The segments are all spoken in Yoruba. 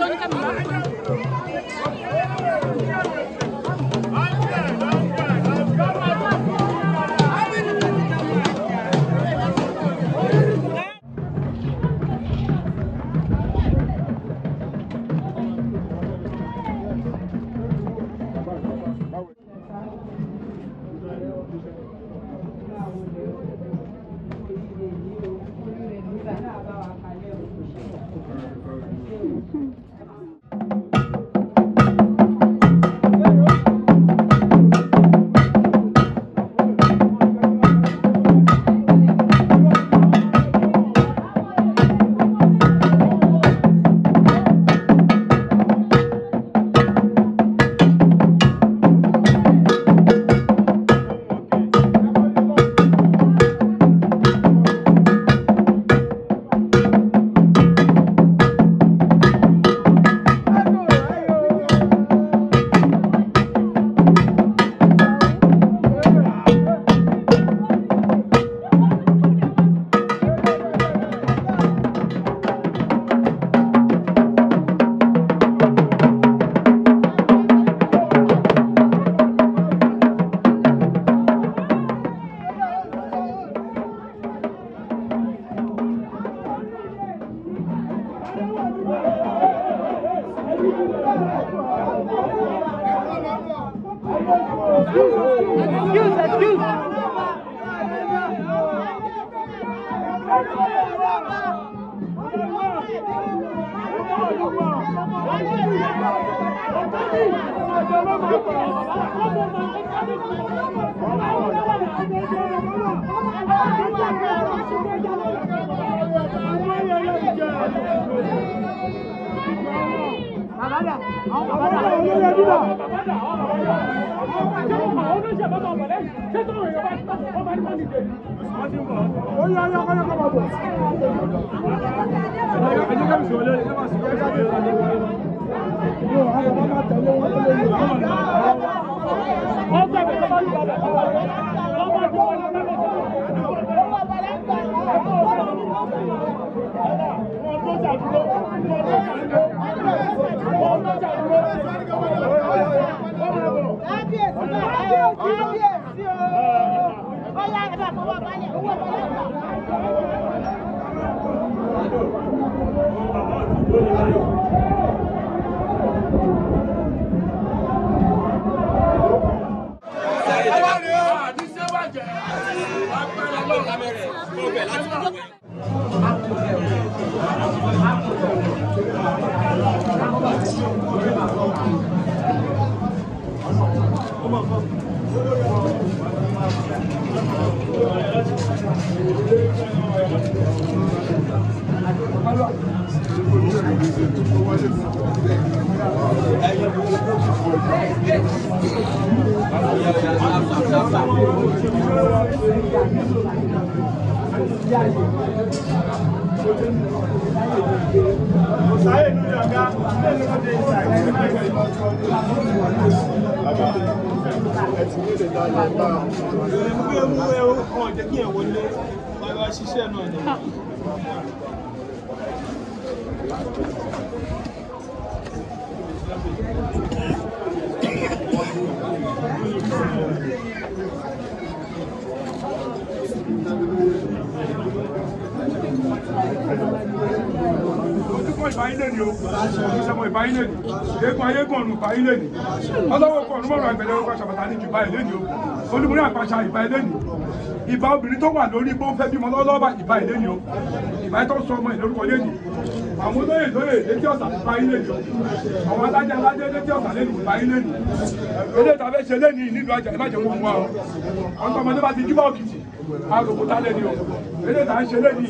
ló ní kẹ́mi máa fún Excuse, excuse. ojúkọ ìbáyílẹ̀ ni o ìṣẹ̀mọ̀ ìbáyílẹ̀ ni eégún ayégún ọ̀run ìbáyílẹ̀ ni ọlọ́wọ́ kọ ọ̀run mọ̀rọ̀ àgbẹ̀lẹ̀ ọkọ̀ ṣàbàtà ní ju báyìí lẹ́ni o olúmúrí àpàṣà ìbáyílẹ̀ ni ìbá obìnrin tó wà lórí pé ó fẹ́ bímọ lọ́wọ́lọ́wọ́ ìbáyílẹ̀ ni o ìbáyí tó sọ ọmọ ìlórúkọ lẹ́ni àwọn olóyè lóyè létí ọ̀sà ìbáyílẹ̀ ni o àwọn adájọ́ adájọ́ létí ọ̀sà lẹ́ni ìbáyílẹ̀ ni ilé ìtàfẹ́ ṣe lẹ́ni nílùú àjà ìbàjẹ́ wọn wá o ọ̀tọ̀ ọmọdé bá ti júbà òkìtì àròkúta lẹ́ni o ilé ìtà ń ṣe lẹ́ni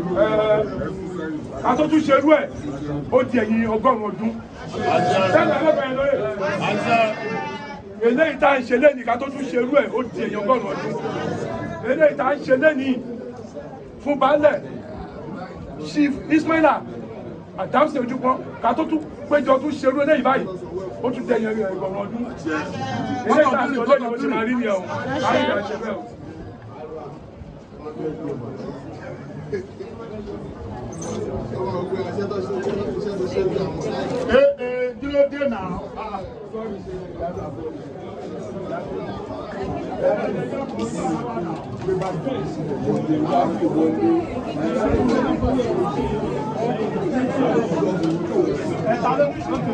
ká tó tún ṣerú ẹ̀ ó di ẹ̀yìn ọgọ́rùn-ún ọdún tẹ́lẹ̀ ẹlẹ́bẹ̀ẹ́ lóye eléyìí tá à ń ṣe lẹ́ni ká tó tún ṣerú ẹ̀ ó di ẹ̀yìn ọgọ́rùn-ún ọdún eléyìí tá à ń ṣe lẹ́ni fún baálẹ̀ chief ismaila adamsi ojúpọ́n ká tó tún péjọ tún ṣerú eléyìí báyìí ó tún di ẹ̀yìn ọgọ́rùn-ún ọdún eléyìí tá à ń ṣe lẹ́ni ó ti máa rí ni ẹ̀ o láyé ìgbà ṣe bẹ́ẹ̀ o. Ee ee kí ló dé náà? Ẹ̀ta ló ní sọ́tò.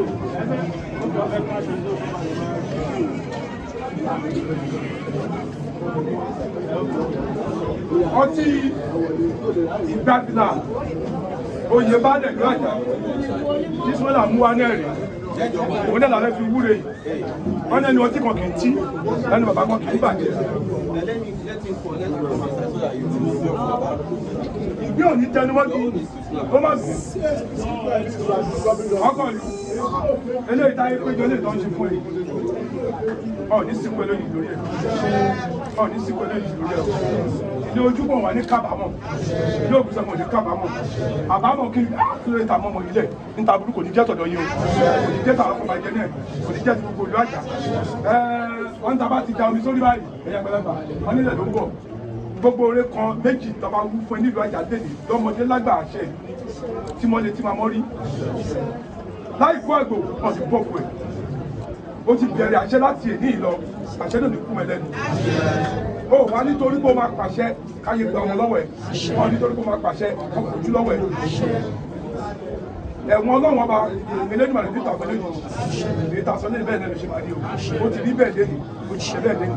ọtí ìgbàgbìlà oyè bá dẹ̀ lọ àjà tí sọ́là mú wa náà rè òun náà làwọn fi wúre yìí wọ́n ní ẹni ọtí kan kì í tí ẹni bàbá kan kì í bàjẹ́. ìgbé òní tẹnumọ́jú ó má bì ọkọ̀ ni eléyìí táyé péjọ lè tọ́ ń ṣe fún ẹ ọ ní sìnkú eléyìí lórí ẹ ọ ní sìnkú eléyìí lórí ẹ ilé ojúbọ̀ wà ní kábàámọ̀ ilé òkúta mọ̀ ní kábàámọ̀ àbámọ̀ kí kí ló ń ta mọ́mọ́ ilẹ̀ níta burúkú kò ní jẹ́ tọ̀dọ̀ yín o kò ní jẹ́ tàwọn ọkọ̀ bàjẹ́ náà kò ní jẹ́ ti gbogbo ìlú àjà wọ́n ń ta bá ti da omi sórí báyìí ẹ̀yà gbẹlẹ́gbà wọ́n nílẹ̀ ló ń bọ̀ gbogbo oore kan méjì tọba wú fún ẹ nílùú àjà lẹ́nìí lọ́mọdé lágbà àṣẹ tí mo lè tí ma mọ́ rí láì kó àgbò wọn ti bọ̀ fún ẹ ó ti bẹ̀rẹ̀ àṣẹ láti èní ìlọ àṣẹ náà ní kú mẹ́lẹ́nu ó wá nítorí pé ó máa pàṣẹ káyé gba ọmọ lọ́wọ́ ẹ̀ wọ́n nítorí pé ó máa pàṣẹ ọkọ̀ ojú lọ́wọ́ ẹ̀ ẹ̀wọ̀n ọlọ́wọ́n ọba elédùnmọ̀ rẹ̀ peter pẹ̀lú ìlú peter sọ ní bẹ́ẹ̀ náà ló ṣe máa rí o ó ti rí bẹ́ẹ̀ lẹ́nu ó ti ṣe bẹ́ẹ̀ lẹ́nu.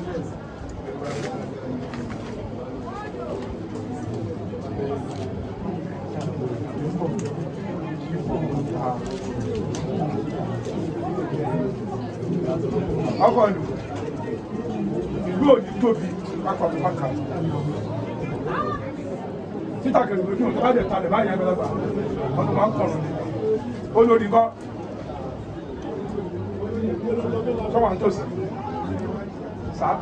ọkọ̀ ìlú ìlú òní tóbi pápákọ̀ títà kẹrù lójú ọ̀tọ́ láti ẹ̀ta lẹ̀ báyìí ẹgbẹ̀lẹ́gbà ọdún máa ń kọ̀rọ̀ ní olórí kọ́ sọ́wọ́ ń tòsí sáà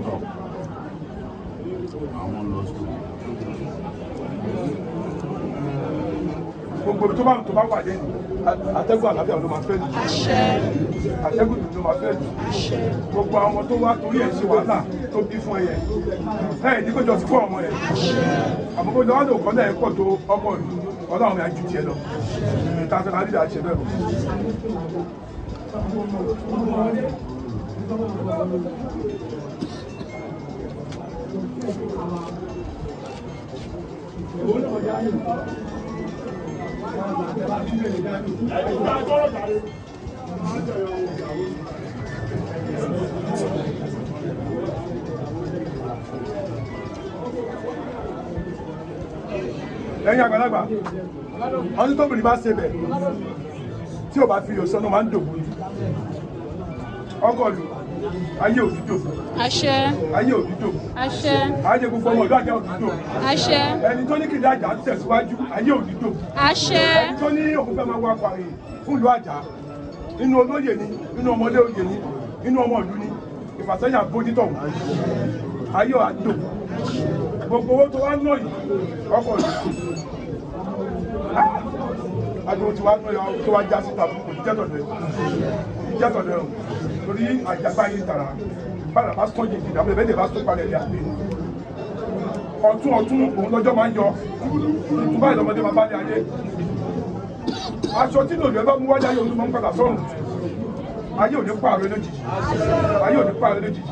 gbogbo ibi tó bá tó bá wà lẹ́nu atẹ́gùn àlàáfíà ló máa fẹ́ lù atẹ́gùn ló máa fẹ́ lù gbogbo àwọn ọmọ tó wá torí ẹ̀ ṣe wàhálà tó bí fún ẹyẹ ẹ̀ ní kó jọ sí fún ọmọ yẹn àmọ́ kó jọ wá lò kọ́ náà ẹ̀ pọ̀ tó ọkọ ìlú ọlọ́run mi á ju tiẹ̀ lọ ìta fẹ́ máa dídà ṣe bẹ́ẹ̀ o. lẹ́yìn àgbàlagbà ọdún tó bìnrin bá ṣe bẹ̀ tí ò bá fi yòó sọ́nà máa ń dògbò ní ọgọ́lù ayé òdúdò àṣẹ ayé òdúdò àṣẹ ayé gbogbo ọmọ ìlú àjẹ́ òdúdò àṣẹ ẹni tó ní kìdí àjà tẹ̀síwájú ayé òdúdò àṣẹ ẹni tó ní òun fẹ́ máa wá parí fún ìlú àjà inú olóyè ni inú ọmọdé oyè ni inú ọmọ ìlú ni ìfàsẹ́yìn àbójútó ayé àdó gbogbo owó tó wá ná yìí ọkọ̀ yìí adúgbò tí wàá ná yọ tó wá já síta kò ní jẹ́tọ̀ lẹ̀ ní jẹ́tọ̀ lẹ̀ o torí àjàgbá yìí tara bára bá sọ́jì ìdí àbẹ̀lẹ̀ bẹ́ẹ̀ bá sọ́ palẹ̀ ní àgbè ọ̀tún ọ̀tún òun lọ́jọ́ máa ń yọ ìtúbà ìlọmọdé máa bá ní ayé aṣọ tí lòlù ẹ bá mú wájú ayé òun tó máa ń padà sọ́run ayé ò ní pààrọ̀ lójijì ayé ò ní pààrọ̀ lójijì.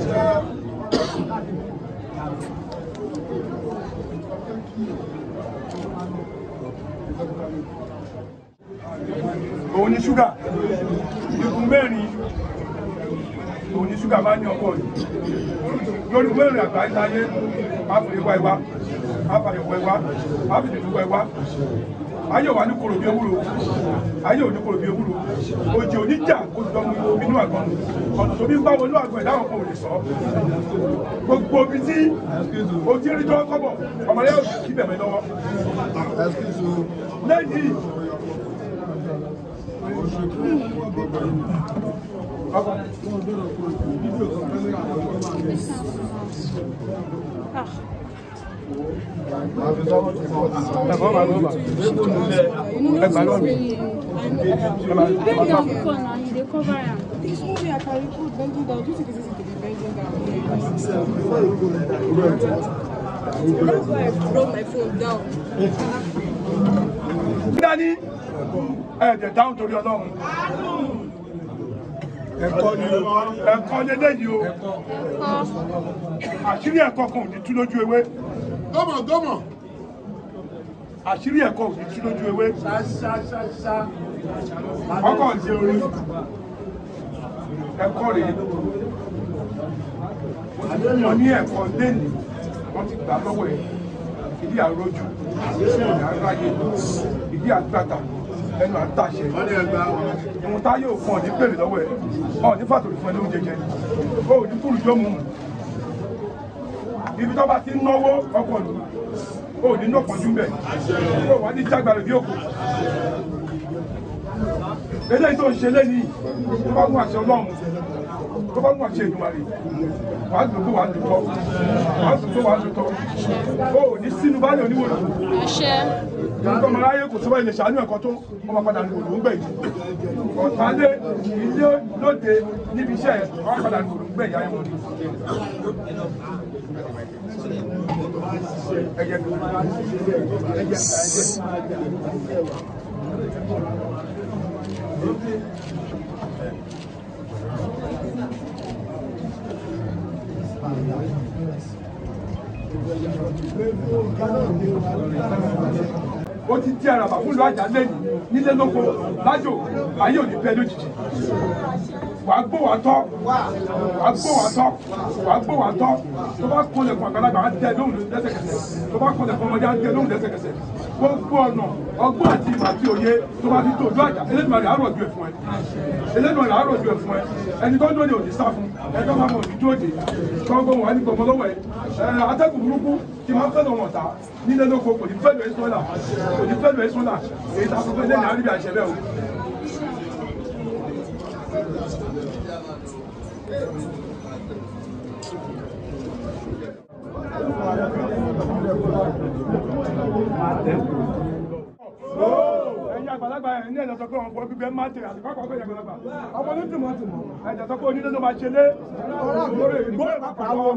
òun ni ṣúgà ikùn mẹ́rin òun ni ṣúgà máa ń ní ọkọ̀ yìí lórí mẹ́rin àgbáyé láyé àfìlẹ́wà ẹwà àfàyẹ̀wò ẹwà àfìlẹ́wà ẹwà ayé wà ní kòrò bí ewúro ayé ò ní kòrò bí ewúro òjì oníjà kò tó lọ́mú inú àgbọn ọ̀nà tó bí ń bá wọn inú àgbọn ìdáhùn kan ò lè sọ gbogbo ibi tí o ti rí jọ́ kọ́bọ̀ ọmọdé yóò kí bẹ̀rẹ̀ lọ́wọ́ lẹ́yìn Ah, ẹgbàá lọ́nà bend down before now, you dey cover am. This movie I can record bending down. Do you think it's easy to be bending down? That's why I brought my phone down. dání ẹ̀ẹ́dẹ̀ dáhùn torí ọlọ́run ẹ̀kọ́ ni o ẹ̀kọ́ lélẹ́yìí o àṣírí ẹ̀kọ́ kan ò ní tú lójú ewé Gọ́mọ̀ gọ́mọ̀. àṣírí ẹ̀kọ́ ò ní tú lójú ewé ọkọ̀ ń ṣe orí ẹ̀kọ́ rèé wọ́n ní ẹ̀kọ́ lẹ́nìí wọ́n ti gbà lọ́wọ́ ẹ̀ ìdí àrójú ìdí àráyé ìdí àgbàtà ẹnu àtàṣẹ Wọ́n ní ẹgbà ìwọ̀n tá yóò fún ọ ní bèrè lọ́wọ́ ẹ̀ ọ ní fàtòrí fún ẹ lóúnjẹ jẹ ó ní kúrú yóò mú ibi tó bá ti ń náwó ọkọ̀ lù ó ní nọ́pọ̀jú bẹ̀ ó wà ní jágbàrè bí òkú eléyìí tó ń ṣe lẹ́yìn tó bá mú àṣẹ ọlọ́run tó bá mú àṣẹ ìdùmarè wà á dùn tó wà á dùn tọ́ wà á dùn tó wà á dùn tọ́ ó ní sínú báyìí oníwòrán àṣẹ nǹkan ọmọ aráyé kò sọ́wọ́ ilé ṣàánú ẹ̀kọ́ tó ọmọ padà ní òòlù ń gbẹ̀ yìí ọ̀tá lé ilé lóde níbi iṣẹ́ ẹ̀ ọmọ padà ní òòlù ń gbẹ̀ ìyá ẹ̀wọ̀n ẹ̀jẹ̀ ẹ̀jẹ̀ ẹ̀jẹ̀ ó ti di àràbà fún ìlú àjà lẹ́yìn nílé lóko lájò ayé ò ní bẹ lójijì wàá gbó wàá tọ́ wàá gbó wàá tọ́ wàá gbó wàá tọ́ tó bá kọlẹ̀ fún àgbàlagbà á tẹ lóhùn lẹ́sẹ̀kẹsẹ̀ tó bá kọlẹ̀ fún ọmọdé á tẹ lóhùn lẹ́sẹ̀kẹsẹ̀ gbogbo ọ̀nà ọgbọ́n àti ìmọ̀ àti òye tó bá fi tó ojú àjà Elédùmarè á rọ̀jò ẹ̀ fún ẹ Elédùmarè á rọ̀jò ẹ̀ fún ẹ ẹni tó dóni òní sá fún ẹni tó máa mọ̀ òní dóde gbọ́ngbọ́n wà ní gbọ̀ngàn lọ́wọ́ ẹ ẹ atẹ́gùn burúkú tí máa ń fẹ́ lọ́wọ́ ta nílé lóko kò ní fẹ́ lọ ẹ́ sọ́là kò ní fẹ́ lọ ẹ́ sọ́là èyí tá a sọ pé lẹ́yìn àríbi àṣẹ bẹ́ẹ̀ o. ẹ̀yin àgbàlagbà ẹ̀ ní ẹ̀jẹ̀ sọ pé ọ̀pọ̀ bíbẹ́ máa tẹ̀ àti kọ́kọ́ ọ̀gbẹ́ àgbàlagbà ọmọ ní tìmọ̀ tìmọ̀ ẹ̀jẹ̀ sọ pé onílé ló máa ṣe lé ìgbóyè máa pa àwọn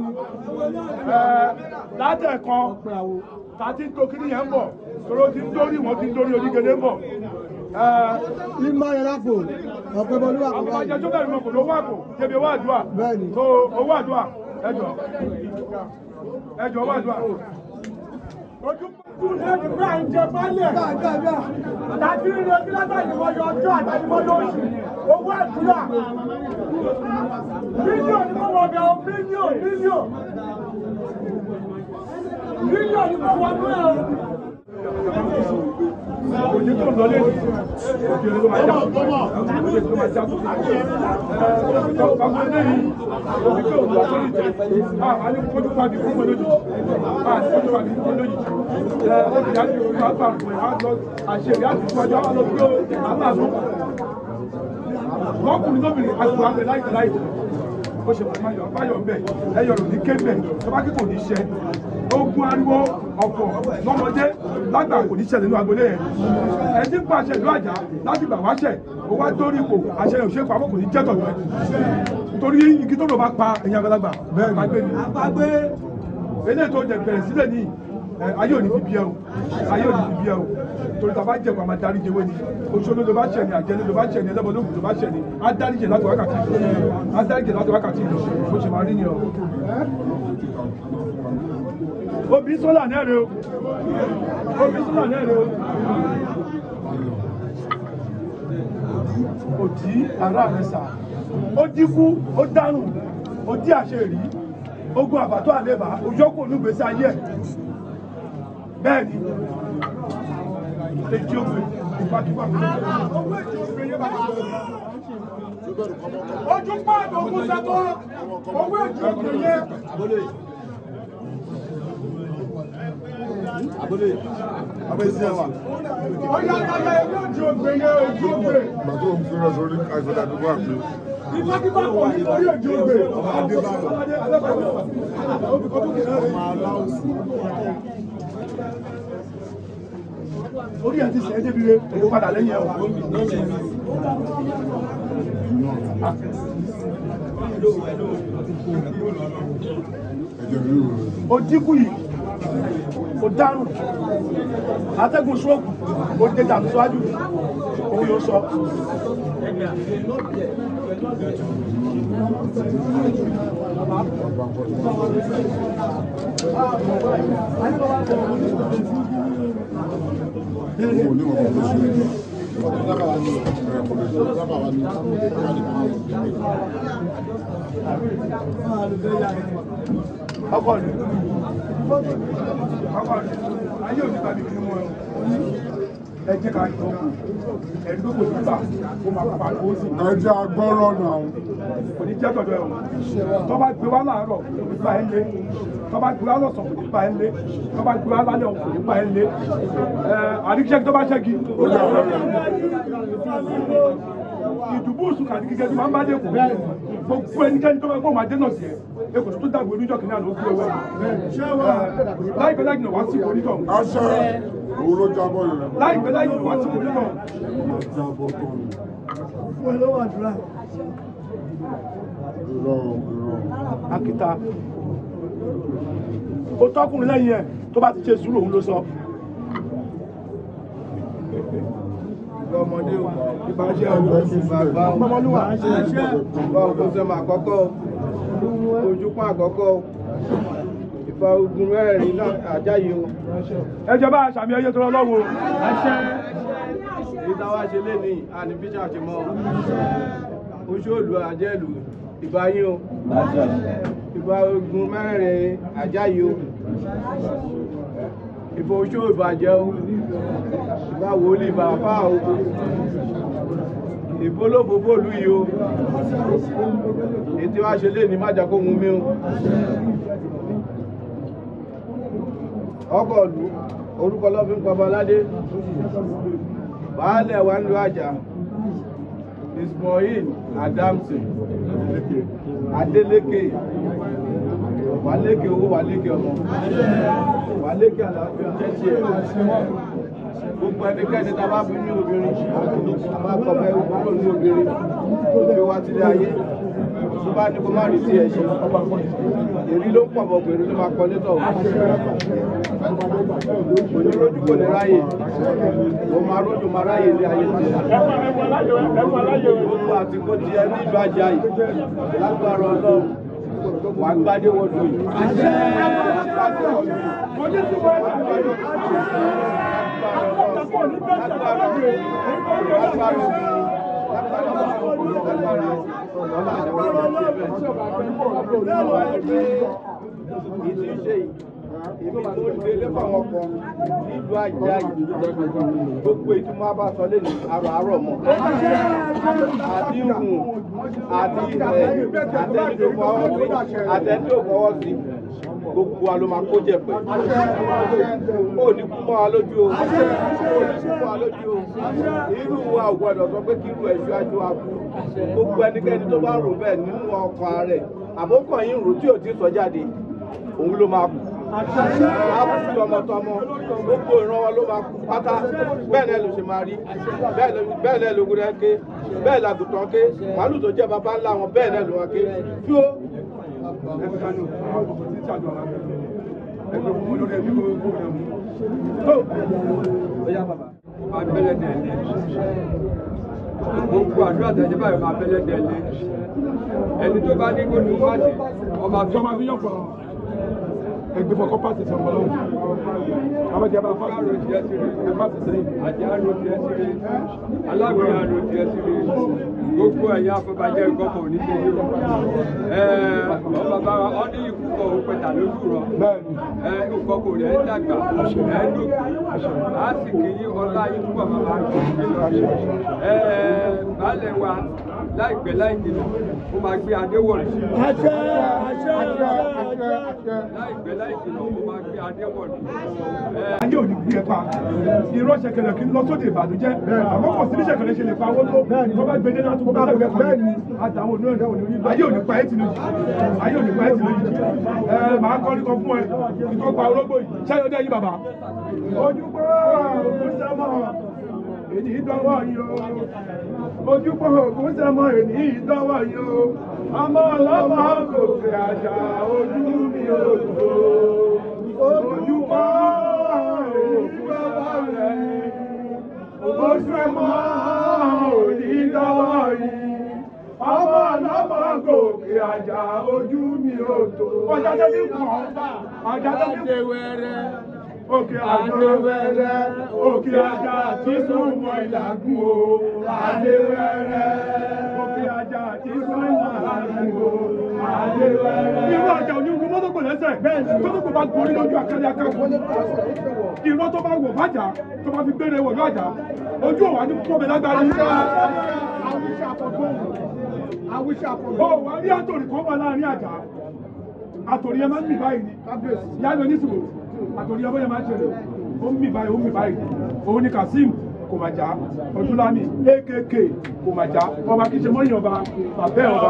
látẹ̀ kan tàti ń to kíní yẹn ń bọ̀ tóró ti ń dórí wọn ti ń dórí onígele ń bọ̀ Mímọ́ yẹn lápò, ọ̀pẹ bọ́lúwà kò àwọn báyìí. ajẹ́ tó bẹ̀rẹ̀ mọ̀ kò lówó àpò débi owó àdúrà Bẹ́ẹ̀ni. tó owó àdúrà ẹjọ́ ẹjọ́ owó àdúrà. ojú Ẹni bá ń jẹ bálẹ̀. Tàbí ilé bí látàlímọ́ yọ ọjọ́ àtàlímọ́ lóṣù. Owó àdúrà. Mílíọ̀nù ni mo wọ̀ bẹ̀ ọ́ mílíọ̀nù mílíọ̀nù. Mílíọ̀nù ni mo wọ̀ bẹ̀ ọ́. òjì tó ń lọ lé òjì ló máa já òjì ló máa já ọgbà lẹ́yìn òjì tó ń lọ sórí tẹ a ní kójú pàbí fún wọn lójijì a ní kójú pàbí fún wọn lójijì ẹ òjì á ti wá gbà fún ẹ á lọ àṣeyìí á ti fún ọjọ́ á lọ gbé aláàánú lọkùnrin lóbìnrin àgbò àgbẹ̀ láìpẹ́ láìpẹ́ ó ṣe máa yọ báyọ̀ bẹ̀ ẹyọ rò ní kébẹ̀ tọ́ba kí kò ní ṣe ogun ariwo ọ̀pọ̀ lọ́mọdé lágbà kò ní ṣẹlẹ̀ nínú agbolé yẹn ẹni tí ń pàṣẹ ìlú àjà láti gbà wáṣẹ ó wá dórí ipò àṣẹ òṣèlú pamọ́ kò ní jẹ́ tọ̀tọ̀ ẹ̀ torí igi tó lò bá pa ẹ̀yìn àgbàlagbà bẹ́ẹ̀ gbàgbé ni eléyìí tó jẹ bẹ̀rẹ̀ sílẹ̀ ní ẹ, ayé òní bíbí ẹ o ayé òní bíbí ẹ o torí ta bá jẹ kó a máa darí jẹwé ni oṣooṣo ló bá ṣẹ ni àjẹni ló bá ṣẹ ni ẹlẹ́bọ̀ lóògùn ló bá ṣẹ ni á dárí jẹ láti wákàtí á dárí jẹ láti wákàtí lọ bó ṣe máa rí ni ọ. obì sọ́là náà rè o obì sọ́là náà rè o. òtí ara rẹ sà ó dínkù ó dánù ó dí àṣẹ rí ogun àbàtọ́ àlébà òjọ́kù olúgbèsè ayé ẹ̀ bẹ́ẹ̀ ni èjì ògbè ìpàkípà Ojú pàdé ogun sẹ́tọ́. Owó èjì òkè yẹn. Ó yá yáyá ewé èjì òkè yẹn èjì òkè. Ìgbà tó ń fi rẹ̀ sórí àìsàn àdúgbò àpè. Ìfákífá kò ní orí èjì òkè. orí ẹ̀ ti sẹ́ débi re èyí padà lẹ́yìn ẹ̀ o. Ẹ̀jẹ̀ rí o. ó dínkù yìí ó dárùn atẹ́gùn stroke ó dé tàbí síwájú òun yóò sọ. Mo ní ọkọ̀ tó ṣe. ọkọ ni Bàbá rẹ̀, ayé òní tàbí kí wọ́n ẹ jẹ́ ká jọ kù. Ẹni tó kò ní gbà, ó máa pa ó sì. Ẹ jẹ́ agbọ́rọ̀ náà. Kò ní jẹ́ tọ̀dọ̀ ẹ̀wọ̀n. Tó bá gbé wá láàárọ̀, kò ní bá ẹ lé. Tó bá gbé wá lọ́sàn, kò ní bá ẹ lé. Tó bá gbé wá lálẹ́, kò ní bá ẹ lé. Àdíkíṣẹ́ tó bá ṣẹ́gi. Ìdùbú òsùn kàdí kíkẹ́ tí máa ń bá dé kù. Gbogbo ẹnikẹ́ni tó bá gbọ́ máa dé náà sí ẹ̀. Ekò tó dàgbò oníjọ́ kìíní àná ó gbé owó ẹ̀. Láìpẹ́ láì jìnnà wá sí onítọ̀. Aṣọ òun ló jábọ̀ yẹn. Láìpẹ́ láì jìnnà wá sí onítọ̀. Jábọ̀ tán ni. fún ẹ lọ́wọ́ àdúrà Irọ́ irọ́. akíta ó tọkùnrin lẹ́yìn ẹ̀ tó bá ti ṣe sùúrù òun ló sọ. ọmọdé o Ìbàjẹ́ Ẹgbẹ́ sí sílẹ̀. bàbá o ọmọlúwà bá ogun sẹmọ àkọ́kọ́ o ojúpọn àkọ́kọ́ o ìfà ogun mẹ́rin náà àjáyé o Ẹ jẹ́ bá aṣàmì ẹyẹ tó lọ́wọ́. èyí táwa ṣe lé ní àní bíṣà ṣe mọ oṣù òlù àjẹlù ìbá yín o ìfà ogun mẹ́rin àjáyé o ìfà oṣù ìbàjẹ́ o ìfà wòlíì bàbá o ìbólófófó ìlú yìí o ètí wá ṣe lé ní májà kó mú mi o ọkọ̀ ìlú orúkọ lọ́fi ń pọba aládé baálẹ̀ wa ń lo àjà ismail adamson adeleke wàlékè owó wàlékè ọmọ wàlékè àlàáfíà jẹ́sí ẹ̀ gbogbo ẹnikẹ́ni tá a bá fi ní obìnrin a máa kọ̀ fẹ́ kúrò ní obìnrin tó fi wá sílé ayé tó bá ní kó má rí sí ẹ̀ ṣe èrí ló ń pọ̀ bọ̀ pẹ̀lú ló máa kọ létọ̀ kò ní rójú kò ní ráyè ó máa rójú máa ráyè ilé ayé ti gbogbo àtìkó ti ẹ ní ìlú ajá yìí lágbára ọlọ́run wàá gbádé wọ́dọ̀ yìí. Ìtí ṣe yìí, èmi tó ń délé fáwọn ọkọ̀ nílùú ajá yìí. Gbogbo ìtumọ̀ bá sọ lé ní àrò àárọ̀ mọ́. Àti hùn, àti ìfẹ́, àtẹni tó fọwọ́ sí, àtẹni tó fọwọ́ sí. Gbogbo wa ló máa kó jẹ̀pẹ̀. Ó ní kú mọ́ wa lójú o. Ó ní kú mọ́ wa lójú o. Irú wa ò gbọdọ̀ sọ pé kí irú ẹ̀ ṣáájú wa kú. Gbogbo ẹnikẹ́ni tó bá rò bẹ́ẹ̀ nínú ọkàn rẹ̀. Àbókàn yín rò tí ò ti sọ jáde. Òun ló máa kú. Àbùkù tọmọtọmọ gbogbo ìrànwọ́ ló máa kú pátá. Bẹ́ẹ̀ náà ló ṣe máa rí. Bẹ́ẹ̀ ló- Bẹ́ẹ̀ náà lógun rẹ̀ ké. Bẹ́ẹ̀ làgùtàn ké. Màálù tó jẹ́ bàbá ńlá wọn bẹ́ẹ̀ náà ló wọn ké. Tí ó máa bẹ́lẹ̀ dẹ̀lẹ́ gbogbo àdúrà tẹ̀jẹ́ báyìí máa bẹ́lẹ̀ dẹ̀lẹ́ ẹni tó bá ní kó ní wá sí ọba fi Ìjọba fi yàn fún ọ. Ẹgbẹ́ fọkọ́ pàṣẹ sí ọmọ lọ́wọ́. Abájá bá fásitì káàró tiẹ̀ sí rí ẹ pàṣẹ sẹ́yìn. àti àrò tiẹ̀ sí rí aláwìn àrò tiẹ̀ sí rí gbogbo ẹ̀yà afọbajẹ́ gọ́pọ̀ ní tẹ̀lé o ẹ̀ẹ́ ọ bàbá wa ọ ní ikú kọ̀ ó pẹ̀tà lójú rọ Bẹ́ẹ̀ni. ẹ ìkọkọ rẹ̀ ń dàgbà ẹ ń dòkè á sì kì í ọlá yín túbọ̀ máa máa gbé ẹ baálẹ̀ wa láìpẹ́ láì jìnnà ó máa gbé adé wọ̀lú àṣẹ àṣẹ àṣẹ láìpẹ́ láì jìnnà ó máa gbé adé wọ̀lú ẹ Ayé òní kú yẹn pa. Irọ́ ṣẹ̀kẹ̀lẹ̀ kí n lọ sóde ìbànújẹ́. Àmọ́ kò sí bí ṣẹ̀kẹ̀lẹ̀ ṣe lè pa owó tó. Tó bá gbé dénú àtúkọ́ bá gbẹ pa yẹn. Àtàwọn onírọ̀ náà òní ayé òní pa ẹ́ ti lójijì. Ayé òní pa ẹ́ ti lójijì. Ẹ màá kọ́ nípa fún ẹ. Ìtọ́ pa ológbò yìí. Ṣáyọ̀ ọdẹ yìí bàbá. Ojúbọ ògùn sẹ́mọ̀ èdè ìdánwò yìí o. Ojúbọ ògùn sẹ́mọ̀ èdè ìdánwò yìí o. Ọmọ ọlọ́mọ kò fi àṣà ojú mi ò tó. ojúmọ́ òdìdọ́wọ́ rẹ̀ ojúmọ́ òdìdọ́wọ́ yìí ọmọ ọlọ́mọ gòkè àjà ojú mi ò tó. ọjà tó ti pọ̀ ọjà tó ti pọ̀ òkè àdéwẹ̀rẹ̀ òkè àjà tí súnmọ́ ìlàgùn o àdéwẹ̀rẹ̀ òkè àjà tí súnmọ́ ìlàgùn o àdéwẹ̀rẹ̀. irú àjà onígun mọ́tò kò lẹ́sẹ̀ tó tó kò bá gorí lójú àkàlẹ̀ akáwọ̀ irọ́ tó bá wọ̀ bàjá tó bá fi gbére wọ̀ lọ́jà ojú òwà ní pọ́bẹ lágbára ó wà rí àtòrí kan wà láàrin àjà àtòrí ẹ máa ń mì báyìí ni yálò oníṣòwò àtòrí ẹ bóyá máa ń ṣẹlẹ̀ ó ń mì báyìí ó ń mì báyìí òun ni Kazeem kò mà já Ọdúnlámì akk kò mà já ọba kì í ṣe mọ́yìn ọba bàbẹ́ ọba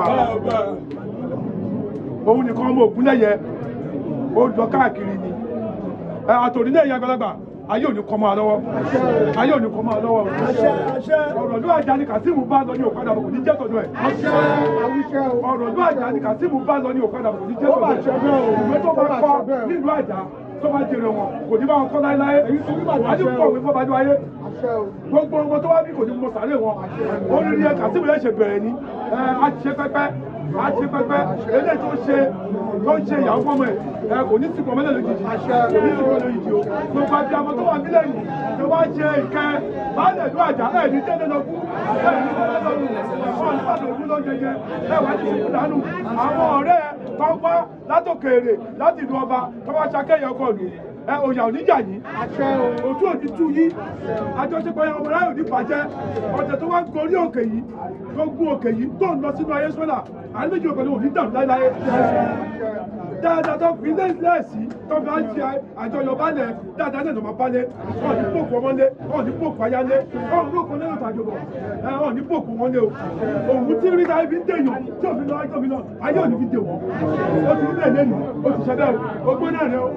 òun nìkan ọmọ ògúnlẹ̀yẹ ó lọ káàkiri ni ẹ àtòrí náà yẹ àgbàlagbà ayé òní kọ́ máa lọ́wọ́ ayé òní kọ́ máa lọ́wọ́ ọ̀rọ̀ ló àjà ni Kazeem bá lọ ní òkàdà kò ní jẹ́ tọ̀dọ̀ ẹ̀ ọ̀rọ̀ ló àjà ni Kazeem bá lọ ní òkàdà kò ní jẹ́ tọ̀dọ̀ ẹ̀ ìwé tó bá kọ́ nílùú àjà tó bá jèrè wọn kò ní bá wọn kọ́ láéláé wájú pọ̀ wí fọ́bájú ayé gbogbo ọmọ tó wá bí kò ní mọ sàárè wọn oríire ẹ Kazeem yẹn ṣe bẹ̀rẹ̀ ni ẹ á ti ṣe pẹ́pẹ́ á ti ṣe pẹ́pẹ́ eléyìí tó ṣe tó ń ṣe ìyàwó fọmọ ẹ ẹ kò ní sìnkú ọmọlẹ́ lójijì kò ní sìnkú lójijì o gbogbo àti àmọ́ tó wà nílẹ̀ yìí tó bá ṣe ìkẹ́ baálẹ̀ ìlú àjà ẹ̀ ní tẹ́lẹ̀ lọ kú ẹ̀ ní tẹ́lẹ̀ lọ kú ọ̀ nípa lòdù ló jẹjẹ ẹ̀ wá ti sìnkú dànù àwọn ọ̀rẹ́ pápá látòkèèrè láti ìlú ọba tó bá ṣakẹ́yẹ ọkọ̀ lù ẹ òyà oníjà yìí òtú òní tú yìí àjọṣepọ̀ yẹn ọmọ ráyò ní bàjẹ́ ọ̀tẹ̀ tó wá gorí òkè yìí tó gún òkè yìí tó ń lọ sínú ayé sọ́là àlejò pẹ̀lú òní dàrú láéláé dáadáa tó fi lẹ́sí tó fi á ṣe àjọyọ̀ balẹ̀ dáadáa náà ló máa balẹ̀ ọ̀ ní pòkù ọmọlé ọ̀ ní pòkù ayálé ọ̀ ní pòkù ọlẹ́rọ̀ tàjọ bọ̀ ẹ̀ ọ̀ ní pòkù wọn lé o òun tí rí náà fi ń dèèyàn tí òfin lọ ayé òfin lọ ayé òní fi dè wọ́n ó ti nílẹ̀ lẹ́nu ó ti ṣẹlẹ̀ o ó gbé náà rẹ o.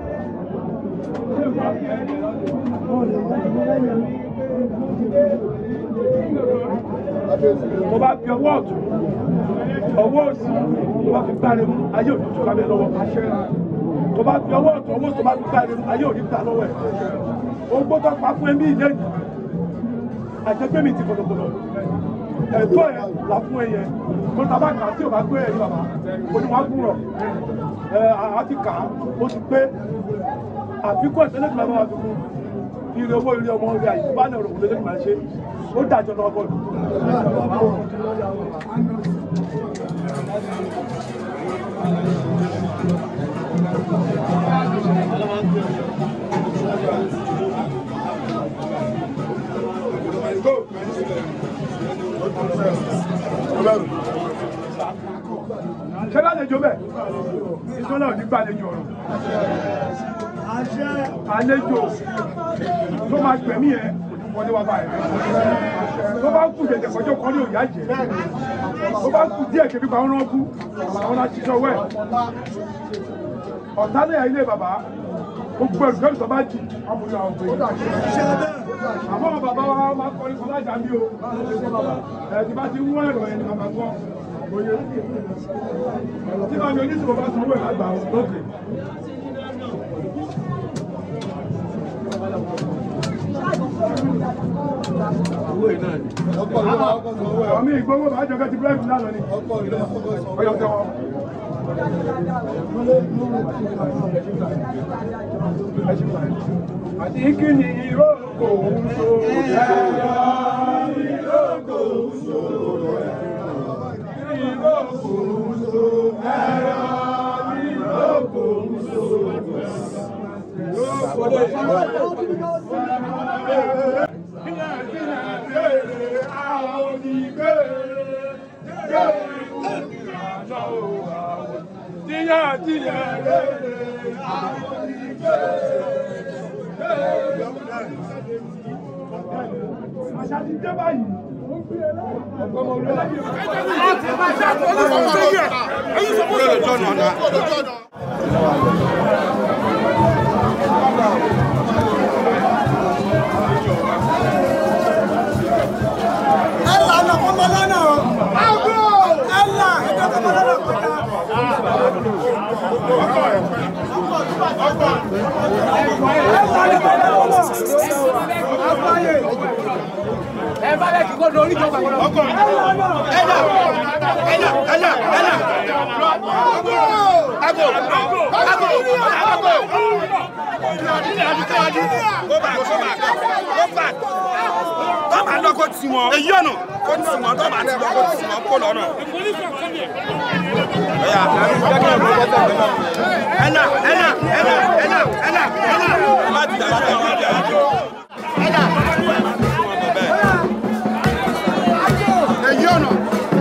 Mo bá fi ọwọ́ ọ̀tún, ọwọ́ òsì, mo bá fi gbáre mú ayé òní tó kábẹ́ lọ́wọ́. Mo bá fi ọwọ́ ọ̀tún, ọwọ́ òsì, mo bá fi gbáre mú ayé òní gbà lọ́wọ́ ẹ̀. Ó gbọ́dọ̀ pa fún ẹbí ilé yìí. Àjẹgbé mi ti kọ̀dọ̀kọ̀dọ̀. Ẹ̀tọ́ ẹ̀ là fún ẹ yẹn. Mo ta bá kà á tí ò bá gbé ẹ̀rí bàbá. Mo ní wàá gùn rọ̀. Ẹ̀ àti kà á, ó ti pé àfikún ẹ̀sẹ̀ lẹ́gbẹ̀ẹ́ máa fi kún ire owó ire ọmọ ire àyè bá náà rògbòdò lẹ́gbẹ̀ẹ́ máa ṣe ó dájọ́ lọ́wọ́ bọ́ọ̀lù. ṣé lálejò bẹ́ẹ̀ ìsọ́nà ò ní gbàlejò ọ̀rọ̀ àlejò tó máa gbẹ̀mí ẹ̀ wọlé wá báyìí tó bá kù jẹjẹ kọjọ kan ní òyà jẹ tó bá kù díẹ̀ kébí pa ọ̀rọ̀ kú àwọn aṣiṣẹ́ wẹ̀ ọ̀tá lẹ́yà ilé bàbá gbogbo ẹ̀rù kẹ́rù tó bá jì ọmọdé àwọn òbí àmọ́ àwọn bàbá wa máa kọrin kan lájà bí o ẹ̀ tí bá ti wọ́n ẹ̀rọ ẹni bàbá gbọ́ oyè tí màmí oníṣòwò bá sanwó ẹ̀ lágbàá lókè. Àmì ìgbówó bá jọ kẹ́tì bírẹ́kì lánàá ni. Ọyọ tẹ́wọ́. Àti kí ni ìrókò ń so ẹ̀yà ìrókò ń so ìrókò ń so ẹ̀yà ìrókò ń so Tíyà tíyà rere àwọn ìgbé. Àṣà ti dé báyìí. Ọgbọ́n orí ọlọ́yẹ̀. Ẹ̀là ọ̀nà ọmọ lọ́nà o. Ẹ̀là ẹ̀dọ́ ọmọ lọ́nà kọjá. tọ́ba lọ́kọ́ tí wọn. èyí ọ̀nà kó tí wọn tọ́ba tí wọn kó tí wọn kó lọ́nà. ẹ̀yà ẹ̀nà ẹ̀nà ẹ̀nà ẹ̀nà ẹ̀nà ẹ̀nà má ti dájú ẹ̀ má ti dájú. èyí ọ̀nà.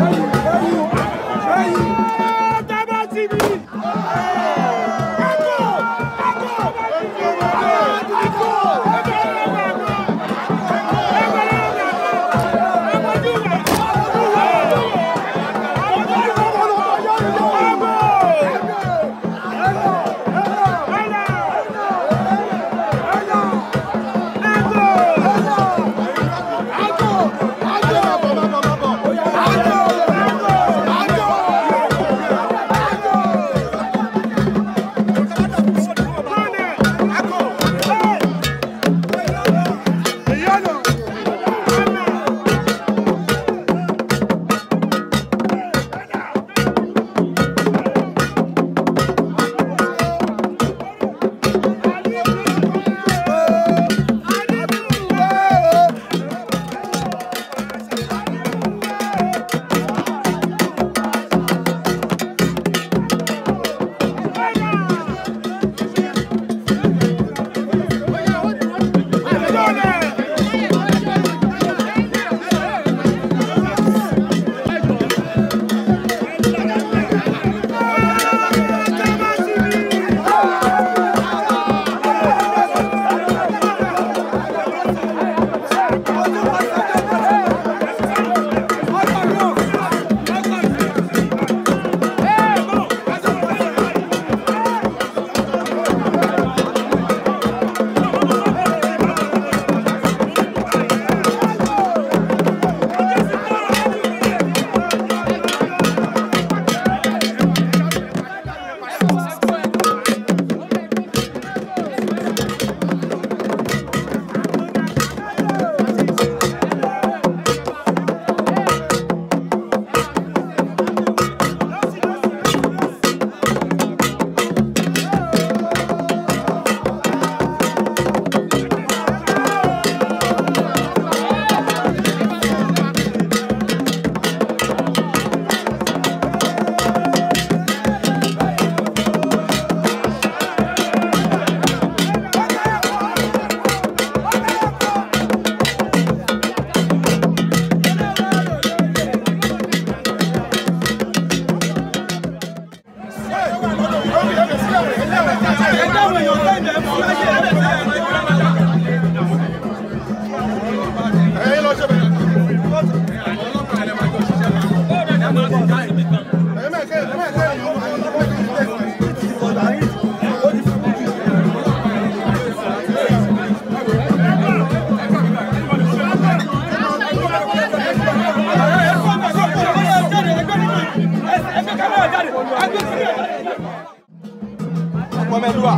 Mọ̀mẹ́lúwà.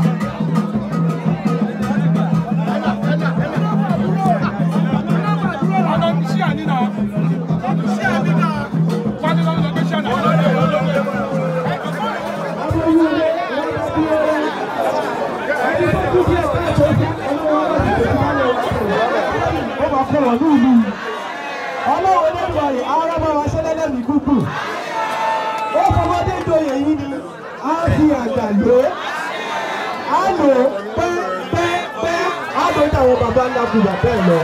ó máa kọ́ wọ̀ ní ìlú yìí. ọlọ́run ló gbọ́ yìí ara máa wá ṣẹlẹ̀ ní kúkú. ó fọmọdé joyè yìí ni a fi àgbà lò ó. a lò ó pẹ́pẹ́pẹ́ a lò ó táwọn bàbá ńlá kù bàbá ẹ̀ lọ.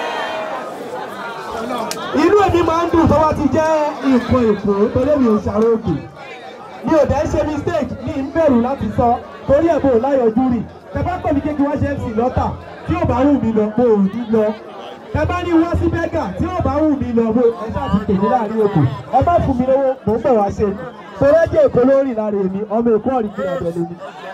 inú èmi máa ń dùn tó wá ti jẹ́ nǹkan èkó torí mi ò ṣàrògùn. mi ò dẹ́ ṣe mistake mi ń bẹ̀rù láti sọ torí ẹ̀ bò láyọ̀jú rì. tẹ bá pè mí kékeré wá ṣe mc lọ́tà tí ò bá wù mí lọ mo ò ní lọ ẹ bá ní wá sí bẹ́gà tí ò bá wù mí lọ mo ẹ ṣáà ti tèmi láàrin èkó ẹ bá fún mi lówó mò ń bọ̀ wá ṣe torí ẹjẹ èkó ló rìn lára èmi ọmọ èkó ọ̀rìn kìlọ̀ ọ̀dọ̀ lèmi.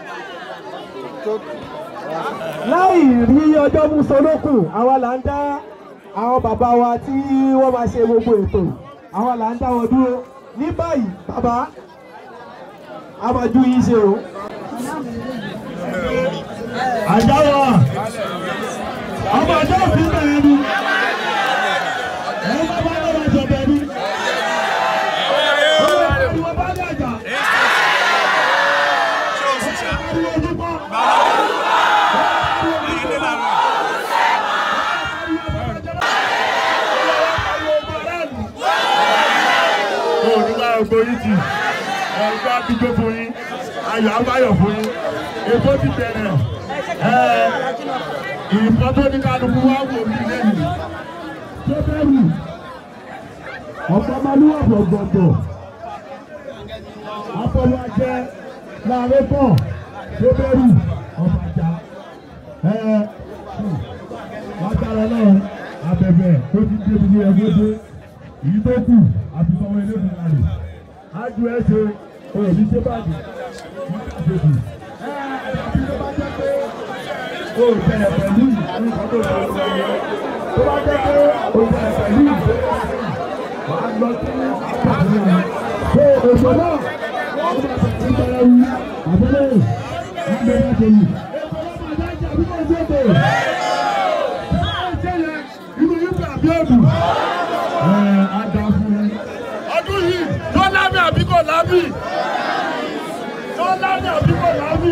láì rí ọjọ́ mú solókùn àwa là ń dá àwọn bàbá wa tí wọ́n máa ṣe gbogbo ètò àwa là ń dá wọn dúró ní báyìí bàbá a máa ju yín ṣe o. àjáwọ̀ ọmọ ọjọ́ òfin bẹ̀rẹ̀ ni ẹ bá ọlọ́run nígbà ògbó yìí tì ẹ̀gbọ́n àtijọ́ fún yín ayọ̀ abáyọ̀ fún yín èkó ti bẹ̀rẹ̀ ẹ̀ ìfọ́ tó ní kálukú wá wò mí lẹ́yìn tó bẹ̀rù ọ̀pọ̀mọlúwà gbọ̀gbọ̀gbọ̀ afọwájẹ láàrin pọ̀ tó bẹ̀rù ọ̀bàjá ẹ̀ látara náà abẹ̀bẹ̀ tó ti dé ibi ẹgbẹ́ dé èyí tó kù àti sọmọ ilé ìlú rẹ̀ ájú ẹ ṣe òbí ṣe báyìí wọ́n ti ṣètò ẹ̀ àti tó bá jẹ́ pé o bẹ̀rẹ̀ pẹ̀lú ìlú kan tó lọ sí ẹ tó bá jẹ́ pé o bẹ̀rẹ̀ pẹ̀lú ìlú wà á lọ sí àpàtì rẹ̀ pé òṣò náà wọ́n bá tẹ̀sí bẹ̀rẹ̀ wí àbẹ̀lẹ̀ àgbẹ̀rẹ̀ tẹ̀lé èso náà máa dájà bí wọ́n ṣe tẹ̀ inú yín gbà bí òdù ẹ̀ á dá fún yín ọdún yìí tó lábẹ́ àbí kò lábì tó lábẹ́ àbí kò lábì.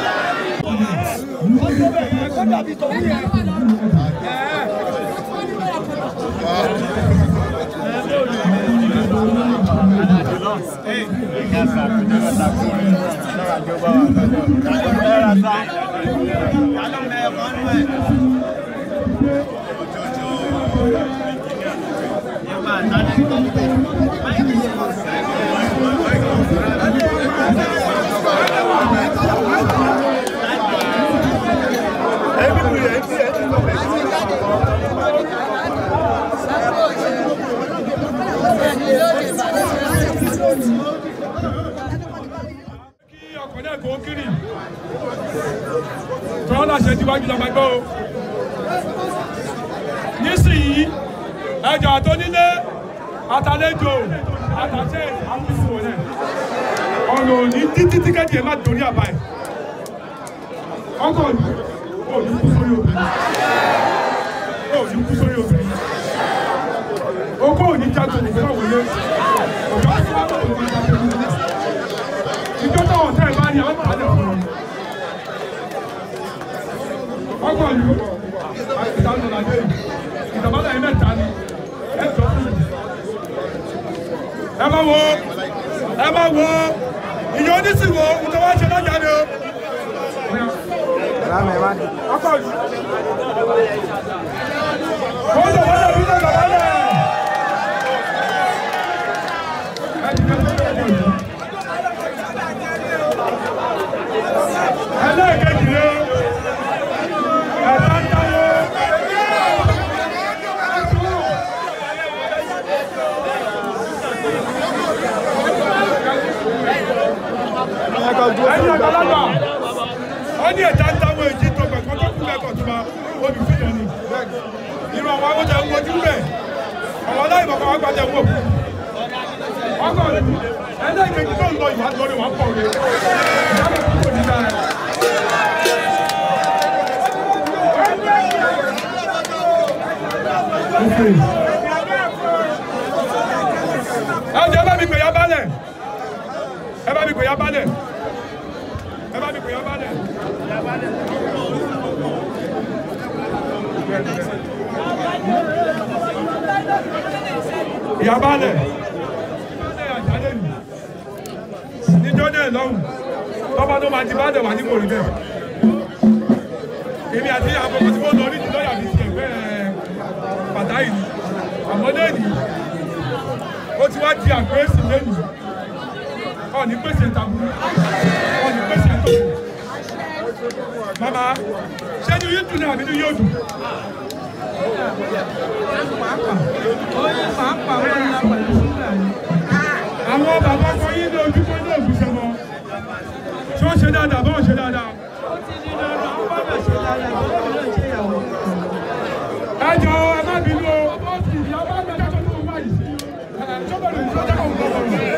kí ọkọ̀ náà kó kiri tọ́lá láṣẹ tíwájú lọ́mọ ẹgbẹ́ o nísìnyí ẹjọ́ àtọ́nílé àtàlejò àtàṣe àfihàn rẹ̀ ọ̀nà òní títí tíkẹ́tì ẹ̀ má torí àbá ẹ̀ ọkọ̀ ní òní kú sórí obìnrin òní kú sórí obìnrin okó òní jágbe òní wà wọlé ọ̀gá tí wọ́n bá òní jágbe òní ìjọ táwọn ọ̀tá ẹ̀ bá ní àwọn àlẹ́ fún un. ọgbọ̀n ìlú ìdáná làdé yìí ìdàbọ̀dà yìí mẹ́ta ni ẹ jọ fún mi. ẹ má wo ẹ má wo ìyẹn onísìwò ìjọba ṣe lọ́jà ni o. ọkọ̀ ìlú. wọ́n lè wọ́n lè bí lọ́jà wọ́lẹ̀. ẹ ti kẹ́ lọ́jà ìlú. ẹlẹ́ẹ̀kejì ni ẹ̀ka ń dáwọ́. ẹ̀yin àgbàlagbà wọ́n ní ẹ̀ka ń dáwọ́ èjì tó gbẹ̀kọ́ tó kú lẹ́kọ̀ọ́ tó máa olùfilẹ̀ ni irú àwọn akọ́jà ń wojú bẹ̀ àwọn aláìmọ̀kọ́ wọn gbàjẹ́ wò ọkọ̀ ẹlẹ́ẹ̀kejì tó ń lọ ìwà lórí wọn pọ̀ rẹ̀ ìyá mi kúrò nígbà rẹ̀. ẹ jẹ́ bá mi pè ya balẹ̀ ẹ bá mi pè ya balẹ̀ ẹ bá mi pè ya balẹ̀. ìyá balẹ̀ níjọ́ náà lọ́hùn tọ́ba tó máa ti bá dẹ̀ wá ní kò rí bẹ́ẹ̀ èmi àti àkọ́kọ́ tí mo lọ ní ìdílọ́yà mi ti ẹ̀gbẹ́ pàtàkì ni àmọ́ lẹ́yìn ó ti wá di àgbẹ̀sì lẹ́yìn ọ̀ ní pèsè tàbí ọ̀ ní pèsè tó. màmá ṣé ní yín dùn ní àbí ní yóò dùn. àwọn bàbá kan yín ní ojú kó ní ògùn sọmọ ṣé ó ṣe dáadáa bá wọn ṣe dáadáa. ẹ jọ ẹ má bínú o ìyá bá mi dájọ́ tó ń báyìí sọ́kọ̀lù ìjọba kò gbọ́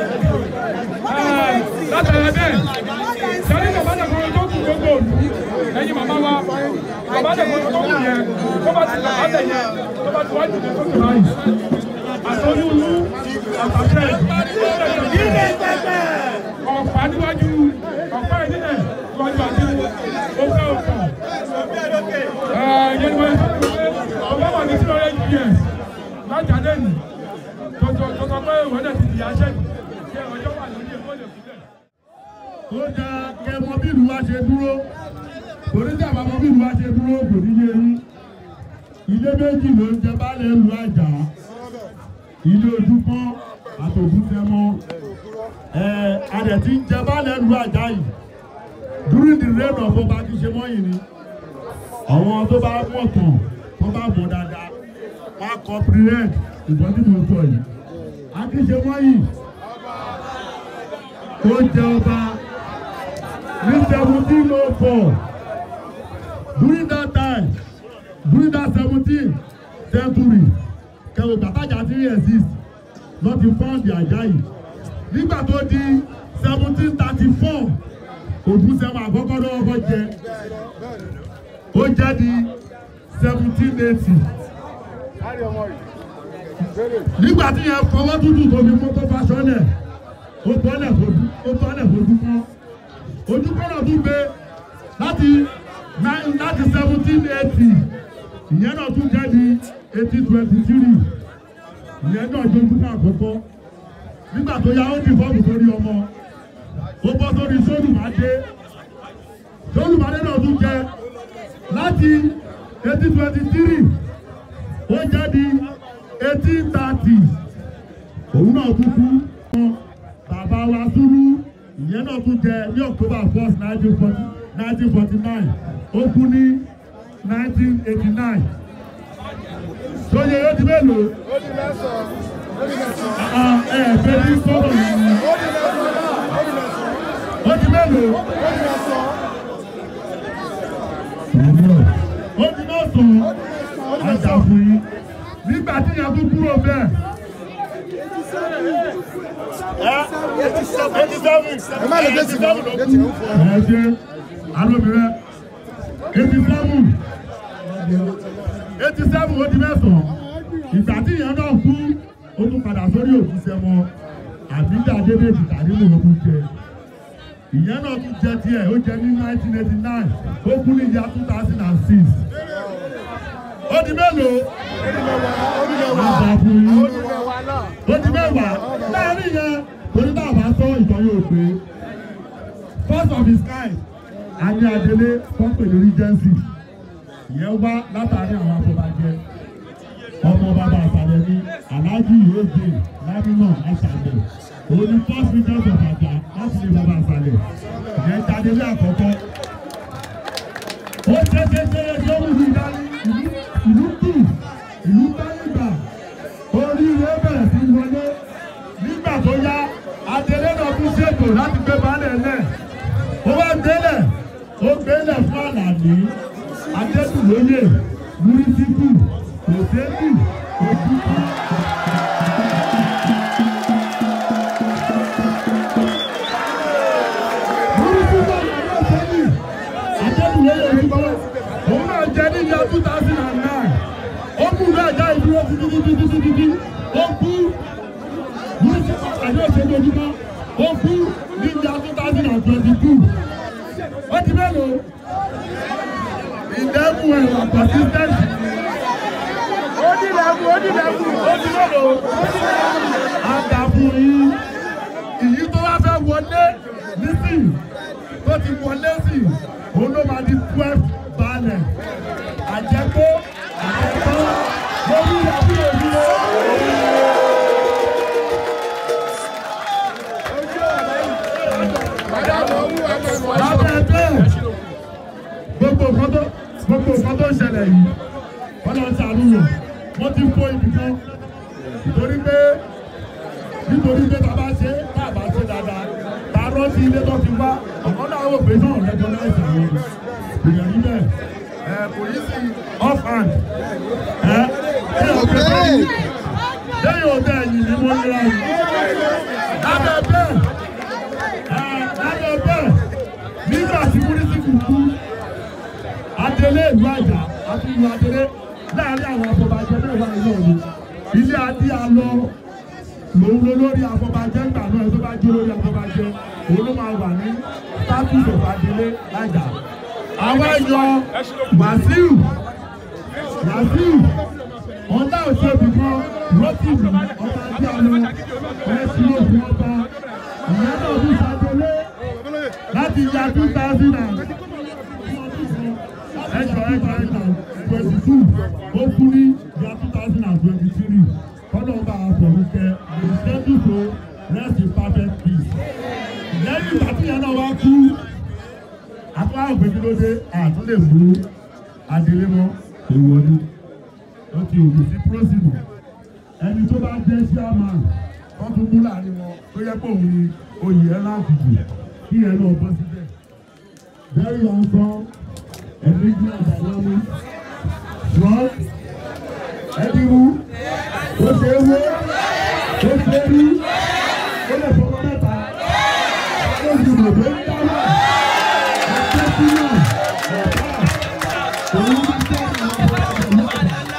látara bẹ́ẹ̀ sẹ́ni bàbá dàgbọ́n tó kù gbogbo òdu ẹ̀yin màmá wa bàbá dàgbọ́n tó kù yẹn tó bá ti bàbá bẹ̀ yẹn tó bá ti wá jùlọ tó kù báyìí àtọ́yúnú àtàtẹ́ ilé pẹpẹ ọ̀pá níwájú ọ̀pá ìdílé níwájú àti òkè òkè ẹ̀ẹ́dẹ́gbẹ́ ọ̀pá wà ní sí ọ̀rẹ́ yẹn lájà lẹ́nu tó tó tó sọ pé ìwọ náà ti di aṣẹ́gun ṣé ọjọ́ wà lórí èkó lè fúnlẹ̀. ó da kẹmọ bí ìlú wa ṣe dúró torí tí àbámọ bí ìlú wa ṣe dúró kò ní yé yín ilé méjì ló ń jẹ baálé ìlú àjà ilé ojúmọ́ àtòkútẹmọ ẹ adẹ tí ń jẹ baálé ìlú àjà yìí during the reign of ọba Akíṣemọ́yìn ni àwọn tó bá mọ̀ tán tó bá mọ̀ dáadáa wọ́n á comprehend ìbọn tí mo sọ yìí Akíṣemọ́yìn ó jẹ ọba ní seventeen oh four during that time during that seventeen century kẹwò gbàtàjà tí exist lọ ti fọ́ǹdì Àjàyí nígbà tó di seventeen thirty four ògúnṣẹ́wọ̀n àkọ́kọ́ lọ́wọ́ kọ́ jẹ ó jẹ́ di seventeen eighty nígbà tí yẹn fọwọ́ tútù tó fi mọ́tò fásọ́nẹ̀ ó tọ́lẹ̀ fojú ó tọ́lẹ̀ fojú kan ojú kan náà tún gbé láti nine láti seventeen eighty ìyẹn náà tún jẹ́ di eighteen twenty three ìyẹn náà jẹ́ ojú kan àkọ́kọ́ nígbà tó yá ó di fọ́ọ̀mù sórí ọmọ ó bọ́ sórí sólùmádé sólùmádé náà tún jẹ láti eighteen twenty three ó jẹ́ di eighteen thirty òun náà tún kú bàbá wa Sùúrù ìyẹn náà tún jẹ ní October first nineteen forty nineteen forty nine ó kú ní nineteen eighty nine sóye ó di mélòó ẹ ẹ fẹ́ ní sọ́dọ̀ yìí ó di mélòó ó di mẹ́sàn-án ajá fún yín nígbà tí ìyá tó kúrò bẹ́ẹ̀. ẹ má lè dé sí i dé tì í fún ọ. ẹ ṣe alóbìnrin eighty seven eighty seven ó di mẹ́sàn-án ìgbà tí ìyá náà kú ó tún padà sórí òkú sẹ́mọ àbídà dédéjì tàbí mòlókù jẹ ìyẹn náà tún jẹ tiẹ̀ ó jẹ ní nineteen eighty nine ó kú ní ìyá two thousand and six ó di mélòó àgbà fún yín ó di mẹ́wàá láàrin yẹn torí náà bá sọ ìtọ́ yóò gbé first of his kind àní adélé pọ́ńpẹ̀ lórí jẹ́nsì ìyẹn wá látàrí àwọn afọbajẹ ọmọ bàbá àṣàlẹ̀ ní aláàjì yóògbé lámínà àṣàlẹ̀ òun ni first regent of àjà láti lè bàbá àṣàlẹ̀ ìyẹn jáde ní àkọ́kọ́ ó ṣe ṣe ṣe ṣe ó wù mí dání ìlú ìlú kù ìlú báyìígbà oríire bẹ̀rẹ̀ sí wọlé nígbà tó yá adélé náà tún ṣètò láti gbé balẹ̀ lẹ̀ ó wá gbélẹ̀ ó gbélẹ̀ fún àlàní adétùlóyè múrísíkù kòsẹ́kù òkúkú. múrísíkù àlàní ọ̀sẹ́ni adétùlóyè òkúkú òun náà jẹ́ ní ìyá two thousand and nine ó kú ní ẹ̀já ìdúró títítítítítítí ó kú múrísíkù àlàní ọ̀sẹ́ni ojúmọ́ ó kú ní ìyá two thousand and twenty two ó ti mélòó ìdẹ́kun ẹ̀wà persistence. ó di lẹ́kùn ó di lẹ́kùn ó di mélòó. àgàfù yìí ìyí tó wá fẹ́ wọlé nísìn tó ti wọlé sí òun ló máa di twelve balẹ̀ àjẹkó àjẹkó lórí ìyàwó òdúró. lábẹ́ bẹ́ẹ̀ gbogbo nǹkan tó gbogbo nǹkan tó ń ṣẹlẹ̀ yìí wọ́n lọ ṣàánú yàn wọ́n ti kó ibi kan nítorí pé nítorí pé tá a bá ṣe tá a bá ṣe dáadáa tá a rántí ilé tó ti wá ọ̀kan náà wò pé náà lẹ́jọ́ náà ṣàwọn èèyàn níbẹ̀ ẹ̀ kò yí sí off hand ẹ̀ ṣé ọ̀pẹ bẹ́ẹ̀ lẹ́yìn ọ̀bẹ ẹ̀yìn ni mo nira yìí lábẹ́ bẹ́ẹ̀ ẹ̀ lábẹ́ bẹ́ẹ̀ nígbà tí múrísìkì kú adélé ìlú àjà àti ìlú adélé láàrin àwọn afọbajẹ náà wà nínú òní ilé adé alọ lòun ló lórí afọbajẹ ńgbà náà ẹ tó bá jó lórí afọbajẹ òun ló máa wà ní status of adélé lájà àwa yọ wàsíù wàsíù ọ̀dà òṣèlú kan rọ́tìmù ọba adéọlọ ẹ̀sìn òfin ọba ìyá náà bí sàgbélé láti ya two thousand and ẹjọ ẹjọ ẹjọ twenty two ó kú ní ya two thousand and twenty three kọ́nọ̀ọ́bà àfọ̀rúkẹ́ the schedule to rest in perfect peace lẹ́yìn ìgbà tí ìyá náà wá kú àtúwà ògbéjúlódé àtúndè mú adélémọ́ èèwọ̀ ni ó ti òkú sí prósìmù ẹni tó bá jẹ́ chairman wọ́n tún mú láàrin wọn tó yẹ pé òun ni oyè ẹ̀ láti jù kí ẹ náà bọ́ síbẹ̀. very handsome ẹ̀mígbìmọ̀ dynamic strong ẹ̀dínwó ó ṣe é wó ó ṣe é rí ó lè fọwọ́ mẹ́ta ó sì lè gbé dáná ẹ̀ṣẹ́ sínú ọ̀pá òun ti jẹ́ àwọn ọ̀pá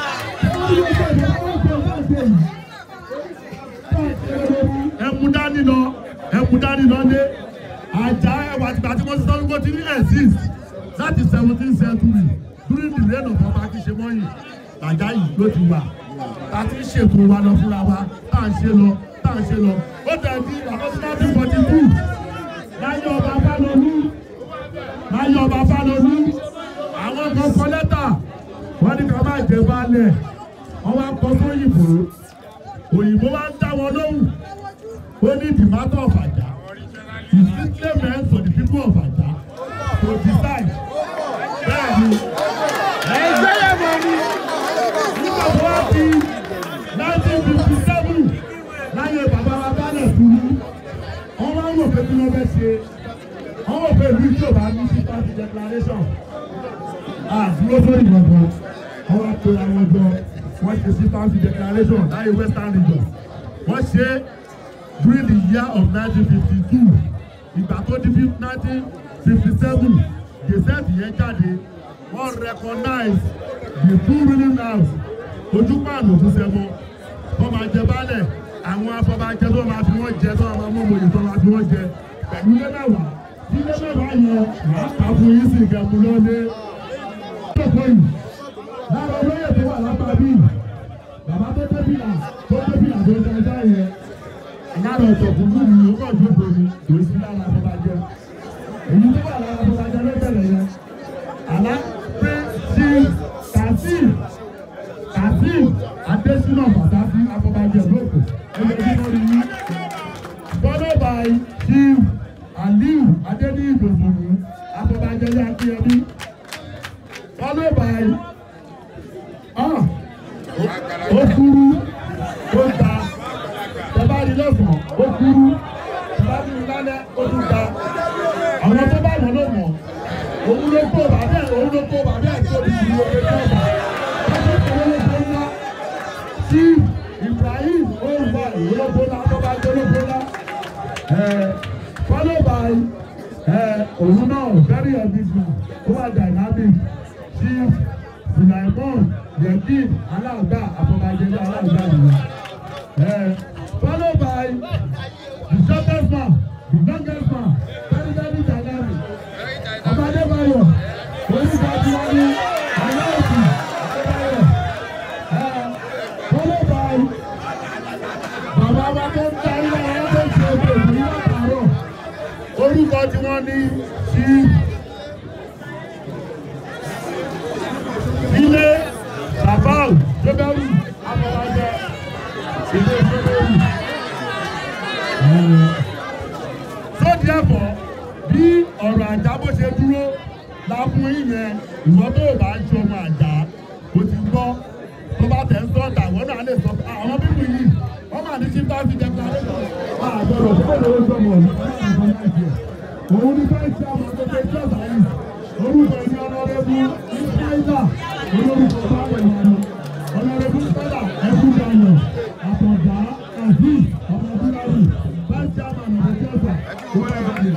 ẹmu dání lọ ẹmu dání lọ lé ajá ẹwà tìgbà tí wọ́n ti sọ́dún kó ti ní exist láti seventeen century during the reign of ọba akíṣemọ́yìn ajá yìí ló ti wà ta ti ń ṣètò wa lọ fúnra wa tá à ń ṣe lọ tá à ń ṣe lọ ó dàbí àkọsílẹ̀ forty two láyé ọba fálọlú láyé ọba fálọlú àwọn kan kọ lẹ́tà wọ́n ní ká má jẹ baálẹ̀ wọ́n wá kọ sóyìnbó òyìnbó wá ń dá wọn lóhùn ó ní the matter of Ajah is strictly meant for the people of Ajah to decide bẹ́ẹ̀ni ẹgbẹ́ yẹn mọ̀ ni nígbà tó wá di nineteen fifty seven láyé bàbá wa bálẹ̀ kúrú wọ́n wá ń wò pé kí wọ́n fẹ́ ṣe wọ́n wò pé ìlú ìjọba ní sí party declaration àdúró sórí gbọ̀ngàn wọ́n wá pe àwọn jọ wọ́n ṣe sí party declaration láyé western region wọ́n ṣe during the year of nineteen fifty two ìgbà tó di nineteen fifty seven gazette yẹn jáde wọ́n recognize the two ruling house ojúpàánù tó sẹ́mọ́ wọ́n máa jẹ baálẹ̀ àwọn afọbajẹ tó máa fi wọ́n jẹ tó máa mú òmòye tó máa fi wọ́n jẹ pẹ̀lú ilé mẹ́wàá tí ilé mẹ́wàá yẹn máa kà fún yín sí ìkẹ́mu lọ́lé. lára olóyè tó wà lápá bíi bàbá tó dé bìlà tó dé bìlà tó dé ẹja yẹn lára ọ̀tọ̀ fún mi ni ó kàn tó bomi kò sí lára afọbajẹ èyí tó wà lára afọbajẹ ló bẹ̀rẹ̀ yẹn àlá pé sí kàfíì kàfíì adésínà pàtàkì afọbajẹ lóko ẹgbẹ́ tí wọ́n rí yí followed by chief aliu adeniyi dozunu afọbajẹ ní akínyẹmí followed by ah ó kúrú ó ga tẹ́bá rí lọ́sàn-án ó kúrú tẹ́bá rí lálẹ́ ó tún ga àwọn tó bá mọ̀ ló mọ̀ òun ló kó bàbá ẹ̀ òun ló kó bàbá ẹ̀ tó di ìlú omi tó bá ọdún kan ló tó ńlá sí Ibrahim olùwà ìwúlọ́gbọ́lá tó bá jẹ́ ológbọ́lá followed by òun náà very ambitious ó wà dynamic chief Sulaimon Yekin aláàgbà àfọ̀bàjẹ́lẹ̀ aláàgbà nìyẹn followed by the shortest man the longest man very very dynamic ọbadébáyọ̀ onígbà tí wọ́n ní aláàbì adébáyọ̀ followed by bàbá wa tó ń ta ilé ayé tó ń ṣe ètò ìlú àtàrọ̀ orúkọ tí wọ́n ní sí ilé sàfáù jọbẹrù afọlájẹ ilé jọbẹrù. tó díẹ̀fọ́ bí ọ̀rọ̀ àjà bó ṣe dúró la fún yíyẹn ìwọ tó bá ń ṣọmọ àjà o ti gbọ́ tó bá tẹ̀ ń sọ́ọ̀tà ìwọ náà lè sọ àwọn bíbí yìí wọ́n máa ní síta fi jẹ pàdé lọ. àgbẹ̀rọ̀ tó lè lọ sọmọ ọ̀nà òun ní fẹ́ẹ́ ṣe àwọn akẹ́kọ̀ọ́ ìjọba yìí orúkọ ẹni ọlọ́rẹ́bù ìsáìdà olórúkọ báwọn ìyànà ọlọ́rẹ́bù sẹ́dà ẹkú dayọ̀ àtọ̀dá azeez ọmọdúnrún vice chairman of the jọba owó ẹgbẹ́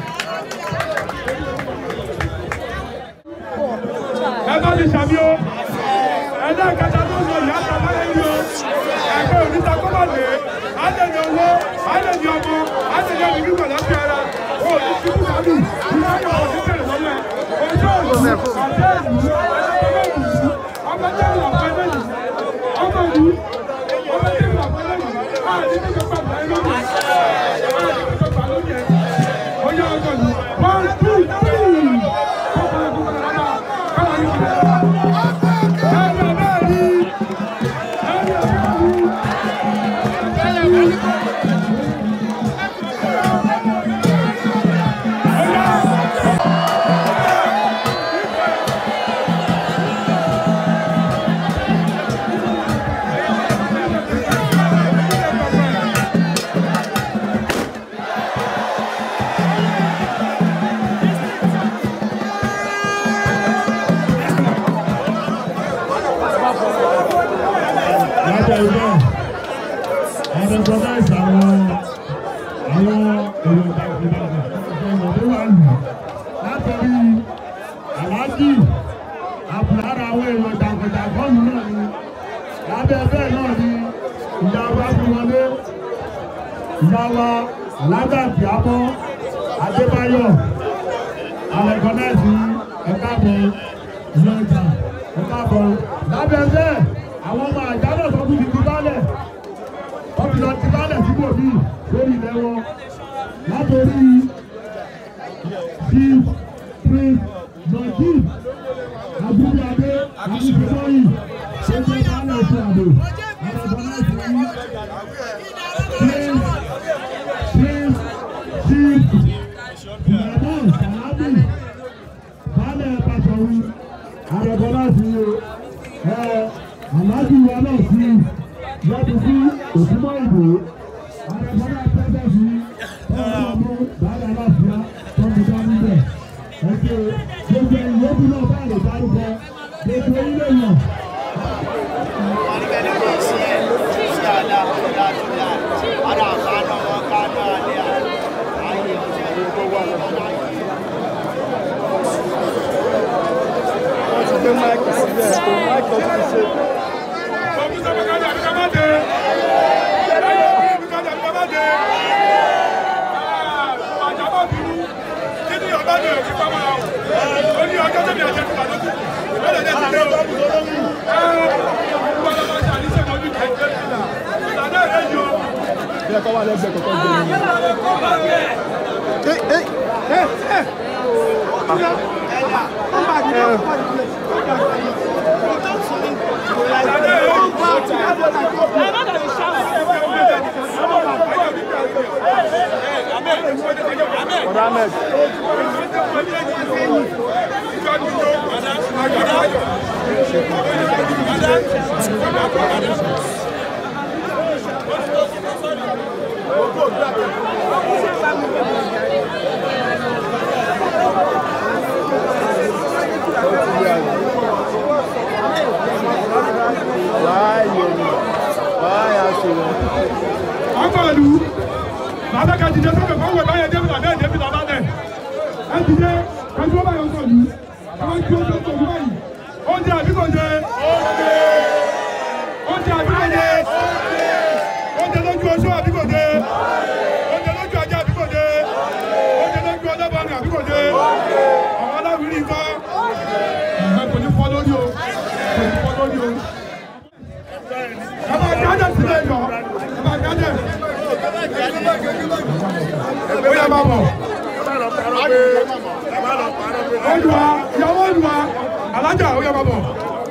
ẹ bá mi ṣàmì o ẹ̀dá ìkẹta tó ń sọ ìyá ta láyé yìí o ẹgbẹ́ oníta kọ́mọ̀dé àdèjì owó àdèjì ọmọ àdèjì ọmọ ìlú pẹ̀lú ọ̀fẹ́ ara o ní ṣubú sàbí ìwé ayọ̀ ọ̀sẹ̀ tẹ̀lé lọ́lẹ̀ ojú òòlù àti ìlú ọmọ ìlú ọmọ ìlú ọmọ ìlú ìyá wa alága ìyàbọ̀ adébáyọ̀ alẹ́kọ̀nẹ́sì ẹ̀káàbọ̀ ìyọ̀ǹda ẹ̀káàbọ̀ lábẹ́ bẹ́ẹ̀ àwọn ọmọ àjálọ̀ tó kú ti ti bálẹ̀ wọ́n ti lọ ti bálẹ̀ síbò míì lórí ilẹ̀ wọn látòrí chief prince najib abúlé abúlé-bọ́yì ṣẹ́jọ́ bálẹ̀ ètò ààbò alẹ́kọ̀nẹ́sì prince prince chief ìyàbọ̀ sàlámì baálẹ̀ pàṣẹwì àrẹ̀bọ̀lá sí ẹ aláàjì wa náà sí lọ́dún sí òkúmọ̀ ìbò àrẹ̀bọ̀lá pẹ́pẹ́ sí ọ̀rọ̀ ọmọ baálẹ̀ aláfíà tọ́jú dání bẹ̀ ẹ ṣe gbogbo ìyókù náà bá lè dárúkọ gbogbo ilé yàn. wọ́n ti gbé máìkì sílẹ̀ tó máìkì ọtún ti ṣe. Kọ̀mpútà bàkàdé àbíká má dé. Bàkàdé àbíká má dé. Àjàbọ̀ bínú. Kí ni ọba ní òkè pamọ́ àwọn? Ó ní ọjọ́ tẹ̀mí àjẹ fún àdókù. Ìbẹ̀rẹ̀ jẹ́ ti dé o. Ẹ wọ́n lọ máa ṣàlíṣẹ́ mọ́ bí kẹ̀kẹ́. Ìlànà rẹ̀ yọ. bí ẹ kọ́ wà lẹ́gbẹ̀ẹ́ kọ̀ọ̀kan gbé mi. ọ̀dà ahmed wáyé wáyé àṣeyọ. Akọ̀lù. Bàbá ka dìde sókè fún wẹ̀ báyẹn David abẹ́ David Abalẹ̀. Ẹ dìde kẹ́tù ó báyọ̀ kọ̀lù. Àwọn tí ó tó kọ̀lù báyìí. Oúnjẹ àbí kò jẹ? Oúnjẹ àbí kò jẹ? Oúnjẹ lójú oṣó àbí kò jẹ? Oúnjẹ lójú ajá àbí kò jẹ? Oúnjẹ lójú ọlọ́bọ̀nì àbí kò jẹ? Àwọn aláwìrì nǹkan. Ẹ kò ní fọ́ lórí o. Kò ní fọ́ lórí o. Ẹ máa jáde sílẹ̀ yọ. Ẹ máa jáde. Ó yẹ máa bọ̀. Olùwà ìyàwó olùwà alájà ó yẹ máa bọ̀.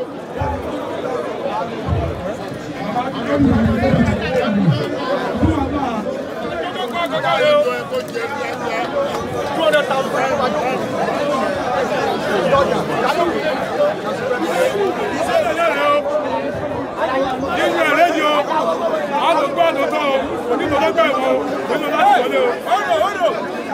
Nínú ẹ̀rẹ́ yìí o, a lò gbọ́ àlòtọ́ o, onímọ̀lọ́gbà ẹ̀wọ̀n o, nínú láti wọlé o. Ọ̀rọ̀ ọ̀rọ̀.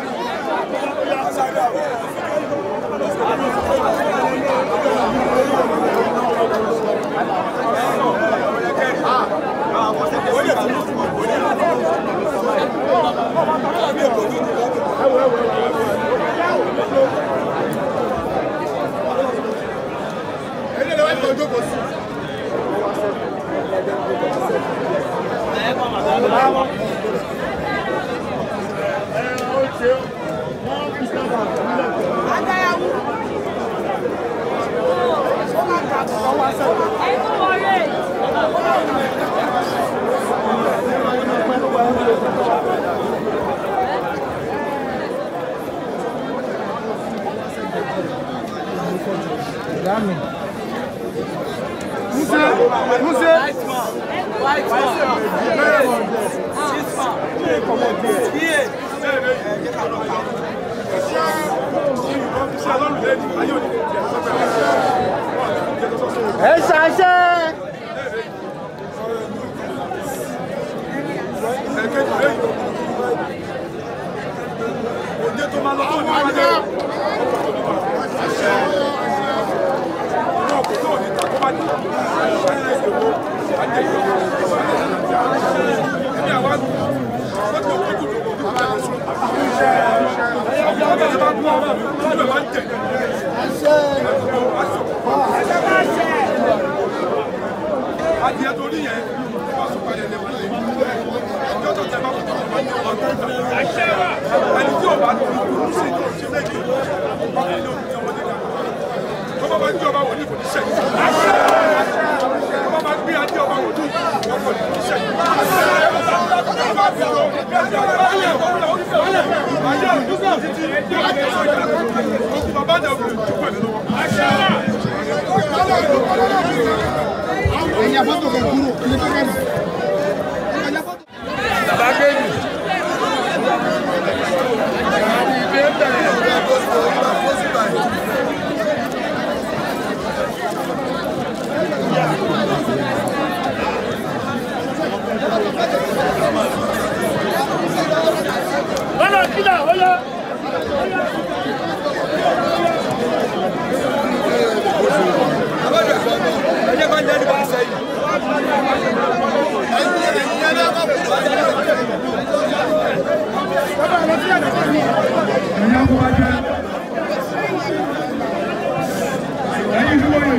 ẹ ṣàṣẹ. Òde tó máa lọ tó ní wájú. Náà kò tó ní takọ́ bá jù. Ẹni àwa lọ́jọ́ kójú ló kójú bá lọ sùn. Ọ̀gá ọ̀gá ẹ̀ bá kú ọ̀rọ̀ mi, ojú ẹ̀ máa ń tẹ̀. Adìẹ tó ní yẹn, wọ́n sọ padà lè wọlé. Ọjọ́ tó tẹ bá kú tó máa ń tẹ̀. bàbá náà kò tó pẹ̀lú lọ́wọ́. ẹ̀yin àbọ̀tò kẹ̀ kúrò ilé tó kẹ́mi. bàbá kéjì. Ọlọ́ kílà ọlọ́. ẹjẹ bá ń jẹ́ nípa sẹ́yìn. ẹ̀yin akọ́wájẹ́ ẹ̀yin dúró yìí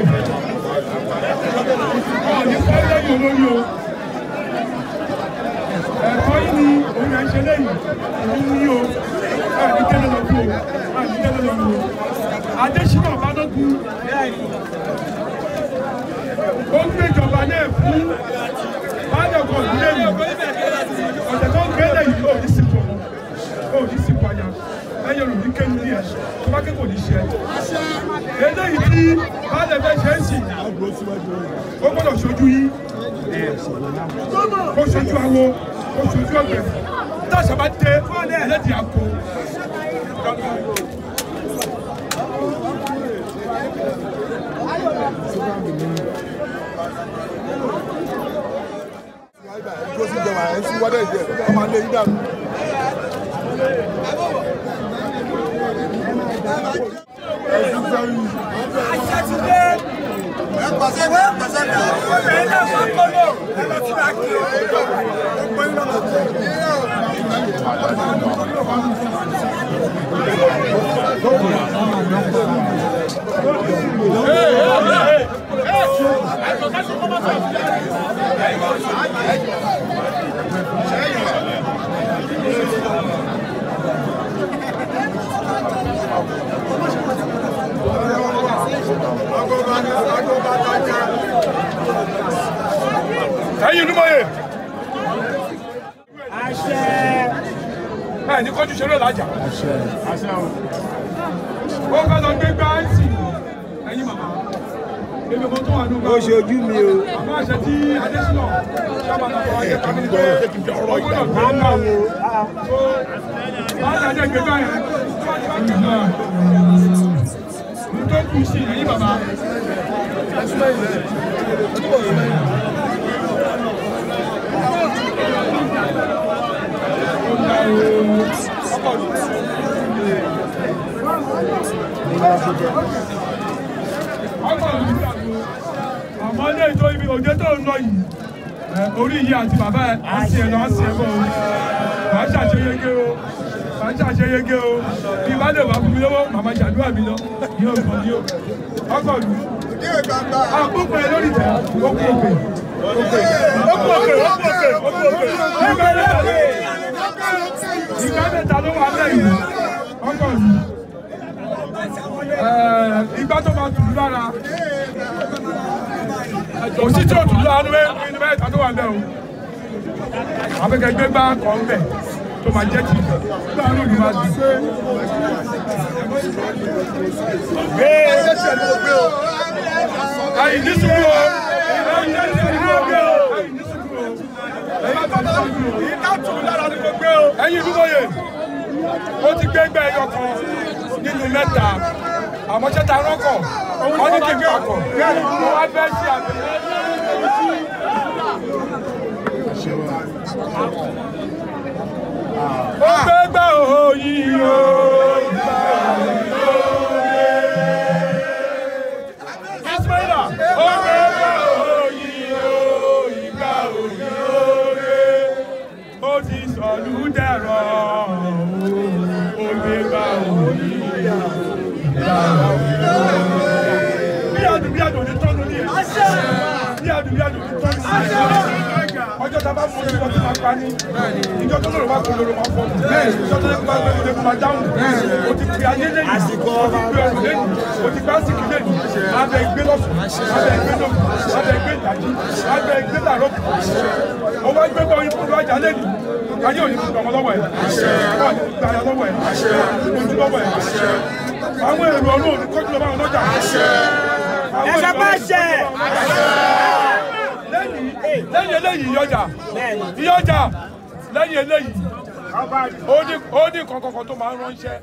ọ̀ọ́dún sẹ́yìn olórí o ẹ̀kọ́ yìí ni òun ẹ̀ ń ṣe lẹ́yìn òun ní o ẹ̀ ní tẹ́lẹ̀ lọ fún o ẹ̀ ní tẹ́lẹ̀ lọ fún o Adésínà Balógun ó ń gbéjọba náà fún bájọkọ̀ ìdílé mi ọ̀sẹ̀ tó ń gbélé yìí ó ní sípò ó ní sípò àyà ẹ̀yẹ rò ní kéwì ní ẹ̀ tó bá kékòó ní ṣe eléyìí tí bálẹ̀ fẹ́ ṣe é sì ó gbọ́dọ̀ ṣojú yìí kó ṣojú awo kó ṣojú ọ̀gbẹ̀ táṣà bá dé ẹlẹ́dìí àpò. dúró sí ìjọba ẹ̀ ń sí wádẹ́ ìjẹ́ ọmọ alẹ́ yín dànù. ẹ̀sùn sẹ́yìn. ẹ̀yin olúmọye. ẹ ní kọjú ṣeré làjà. ó ká lọ gbé gbá ẹ̀sìn ẹ̀yin màmá. èmi kan tó wà nínú. ó ṣe ojú mi o. àmọ́ àṣẹ tí adésínà sábà náà wọ́n ṣe pàmì pé ọgbọ́dọ̀ gbé gbá wo. máa ń dájẹ́ gbé gbá yẹn. tó kù sí ẹ̀yin bàbá. àmọ́ ilé ìjọ ibi òde tó ń lọ yìí ẹ, orí yìí àti bàbá ẹ á sì ẹ̀ lọ á sì ẹ̀ bọ̀ o wà á ṣàṣeyege o wà á ṣàṣeyege o bí bá lè wà fún mi lọ́wọ́ màmá ṣàdúrà mi lọ yóò kàn yóò ọkọ̀ lù àkókò ẹ lórí tẹ ó kú òkè ó kú òkè ó kú òkè ó kú òkè ó kú òkè ìgbà mẹ́ta ìgbà mẹ́ta ló wà lẹ́yìn ọkọ̀ lù ìgbà tó máa tùlù lára òsì tí ò tùlù lára ní mẹ́ta tó wà bẹ́ẹ̀ o àbẹ̀kẹ̀ gbé gbá kan bẹ̀ tó máa jẹ́ tì gbà ní òní máa dùn. Ayi ní sùkú o, ayi ní sùkú o, ayi ní sùkú o, ẹ̀yin bá tọ́ sùkú o, yìí ká tùlù lára ní gbogbo o. Ẹ̀yin ìdúgbòye, ó ti gbé gbẹ́ ẹyọ kan nínú mẹ́ta àmọ́ ṣé ta rọ́kọ̀ wọ́n ní kí n papọ̀ mo wá fẹ́ ṣe àbẹ̀yẹ. ó gbé gbà òyìn o. Ismaila ó gbé gbà òyìn o ìgbà òyìn o ó ti sọ̀lú dẹ̀rọ̀ ó gbé gbà òyìn bí adùn bí adùn ní tọ́nu ní ẹ̀ bí adùn bí adùn ní tọ́nu ní ẹ̀ ọjọ́ tá a bá mú ojú ọtí máa pa ní ìjọ tó lòrò máa kó lòrò máa fọ́ ìjọ tó lè máa gbé lòrò máa dáhùn o ti pè ayé lẹ́yìn o ti pè ọ̀rọ̀ lẹ́yìn o ti gbá sìkì lẹ́yìn abẹ ìgbé lọ́sùn abẹ ìgbé lọ́sùn abẹ ìgbé ìdájí abẹ ìgbé làárọ̀ o wá gbé bọ́ ikú lọ́jà lẹ́yìn káyé òní kúndùn ọmọ lọ́wọ́ ẹ̀ káwọn ní kúndùn ayọ̀ lọ́wọ́ ẹ̀ ojú lọ́wọ́ ẹ̀ àwọn èrò ọlọ́run ní kọ́jú lọ́wọ́ àwọn ọlọ́jà ẹ sọ pé ṣe. lẹ́yìn eléyìí ìyọjà ìyọjà lẹ́yìn eléyìí ó ní ó ní kọ̀ọ̀kan tó máa ń ránṣẹ́.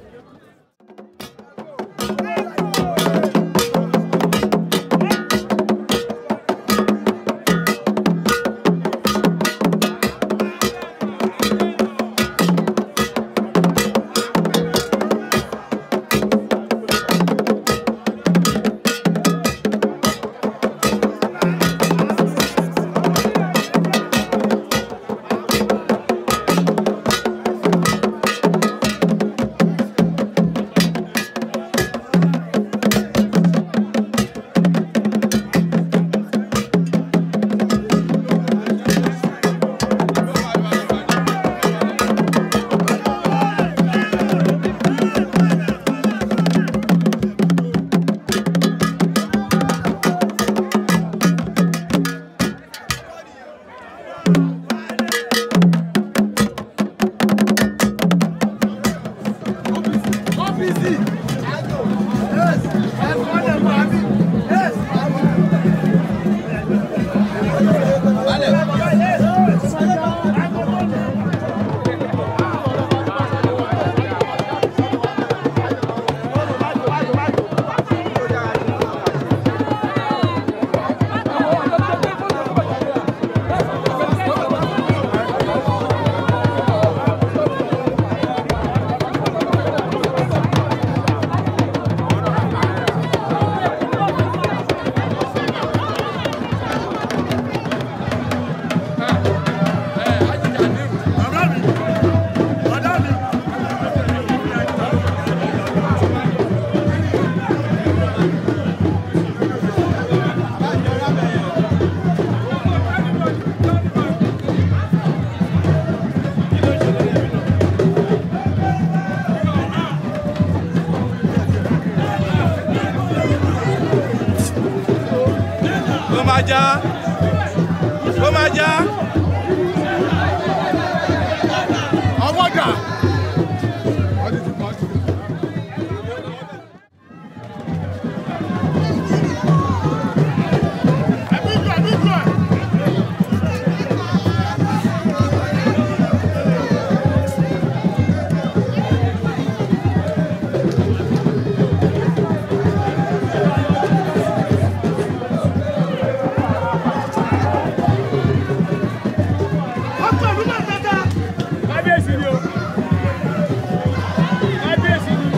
ó máa já ó máa já. ọwọ́ dà. kábíyèsí ni o kábíyèsí ni.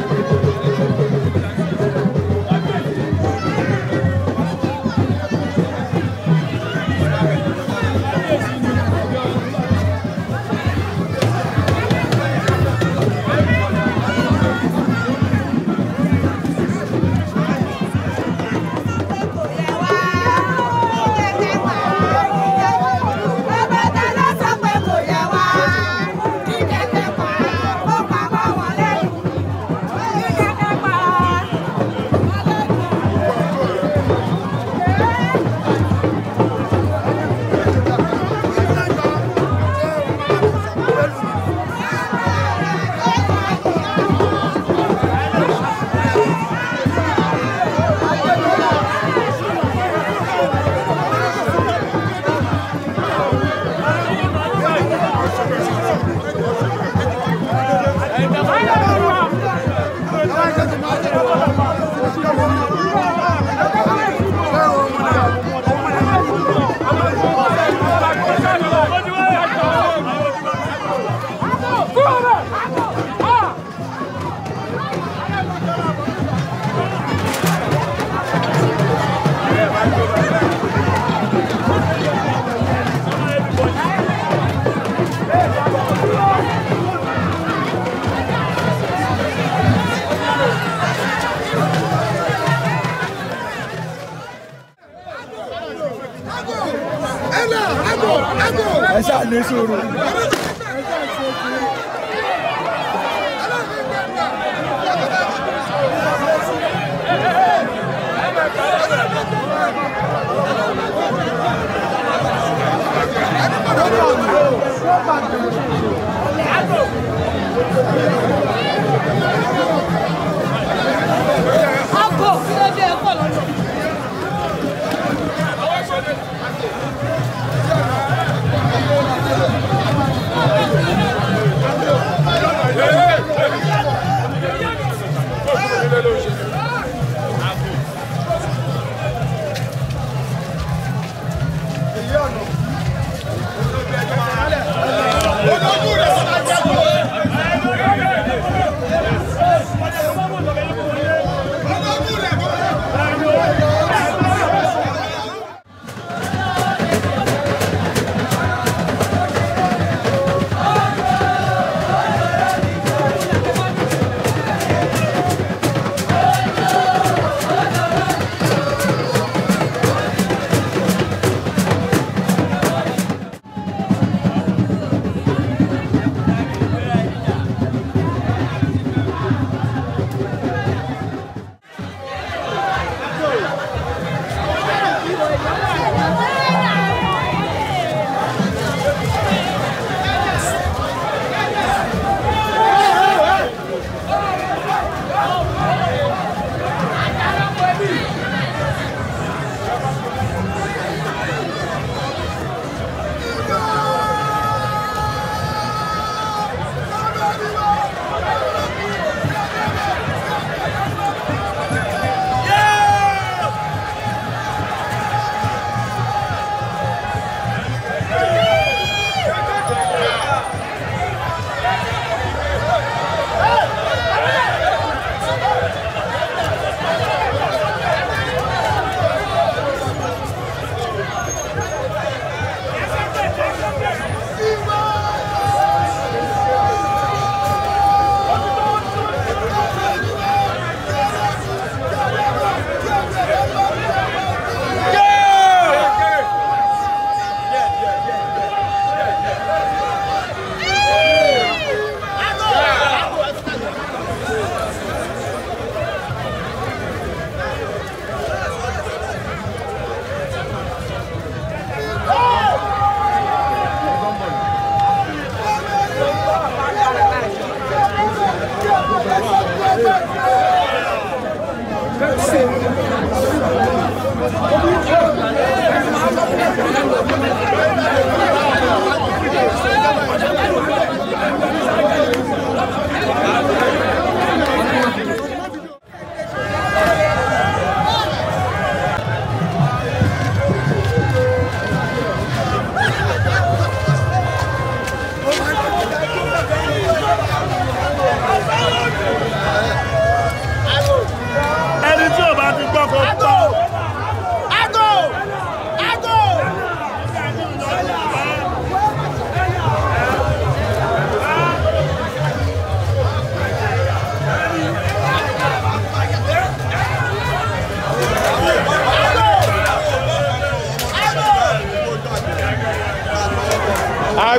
ẹ ṣáà ní sùúrù. Thank you.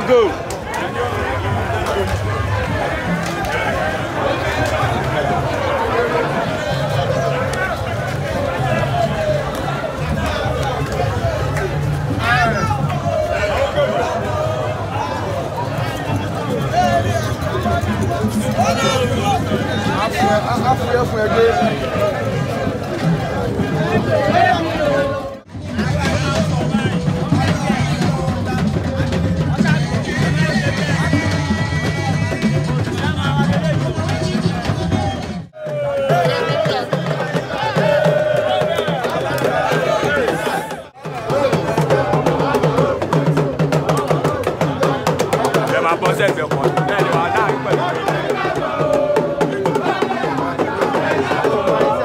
go. afúyẹ́ fún ẹgbẹ́. ẹ máa bọ́ sẹ́gbẹ̀ẹ́ kan bẹ́ẹ̀ ni wàá dáhùn pẹ̀lú.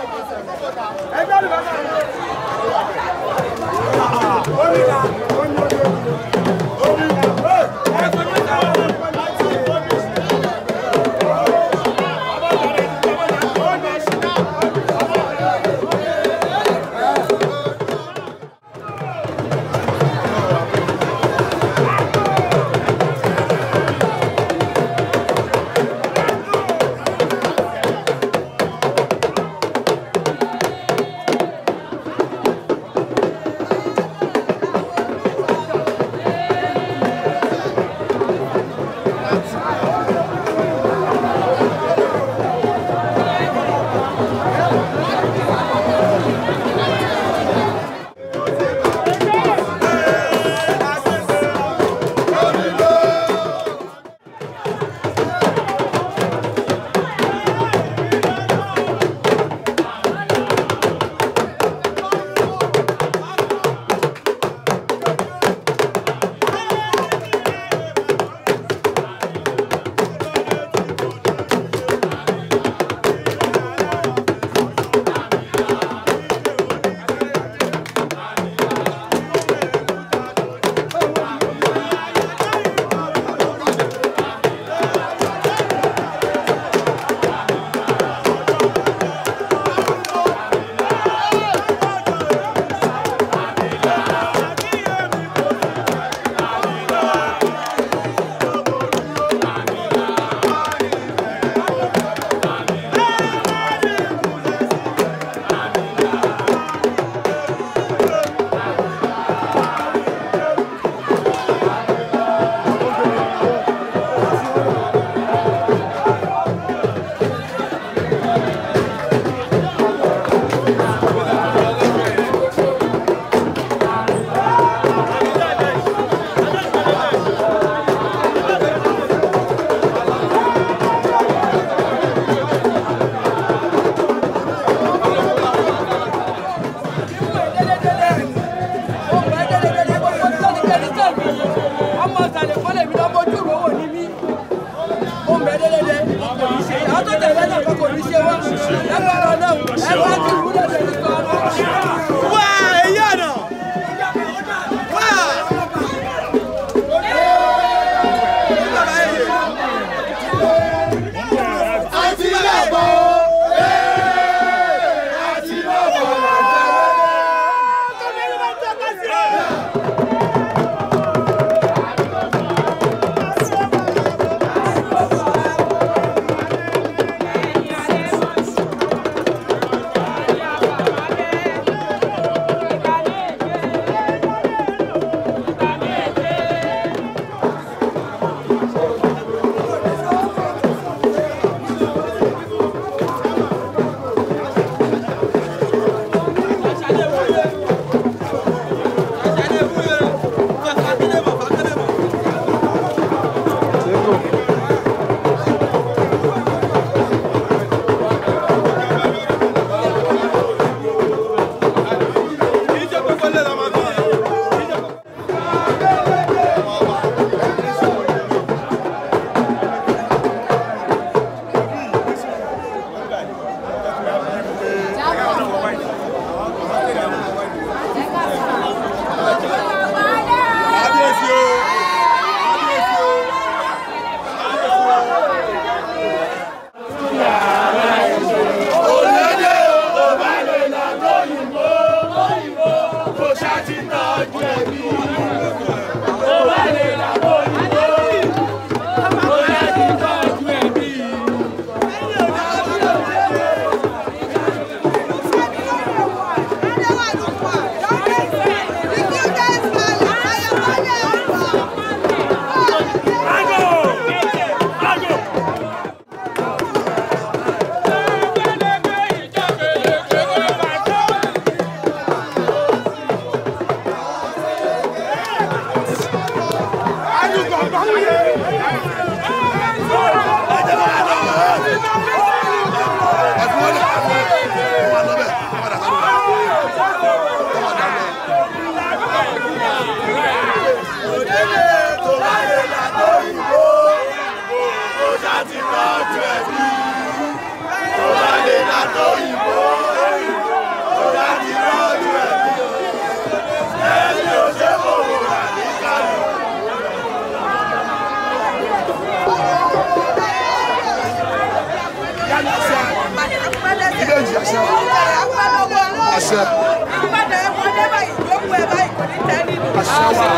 Thank àṣẹ. àṣẹ wà.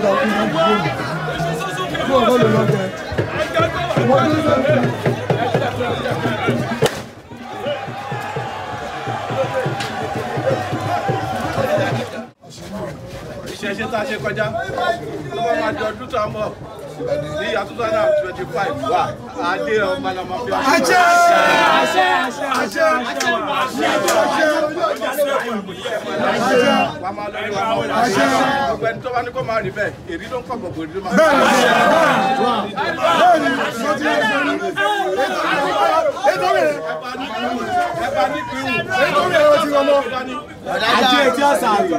ìṣẹ̀ṣe tá a ṣe kọjá ló bá máa di ọdún tó ń bọ̀ ní ìyá two thousand and twenty five wà adé ọmọ alamọ fi ọṣẹ. àṣẹ àṣẹ àṣẹ àṣẹ àṣẹ wà á máa lọ ní wà á máa lọ sí gbogbo ẹni tó bá ní kó máa rí bẹ́ẹ̀ èrí ló ń kọ̀ gbogbo èrí ló máa rí. ẹ bá ní kí wù. àjẹ etí ọ̀sán àrè.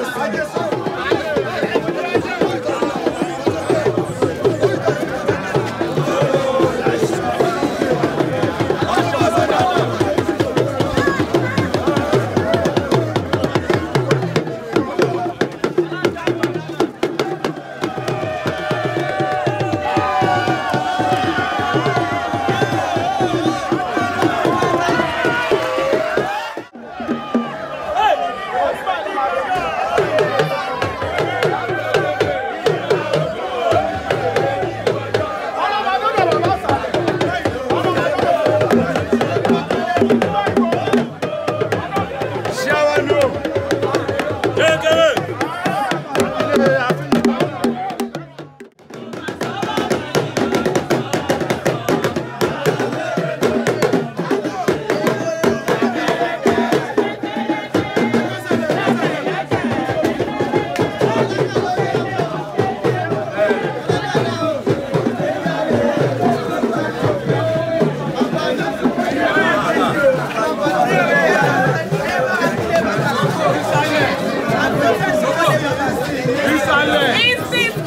Instant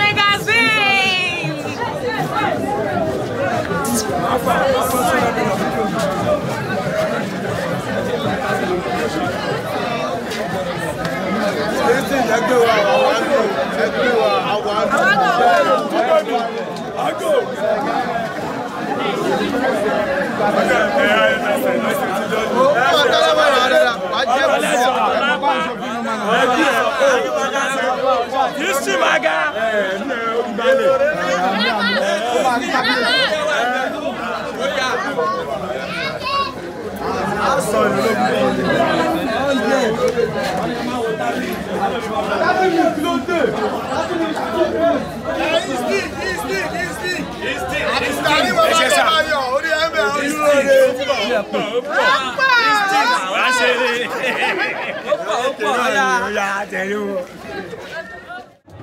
Magazine! ẹgbẹ́ wa àwọn àgbò ẹgbẹ́ wa àwọn àgbò.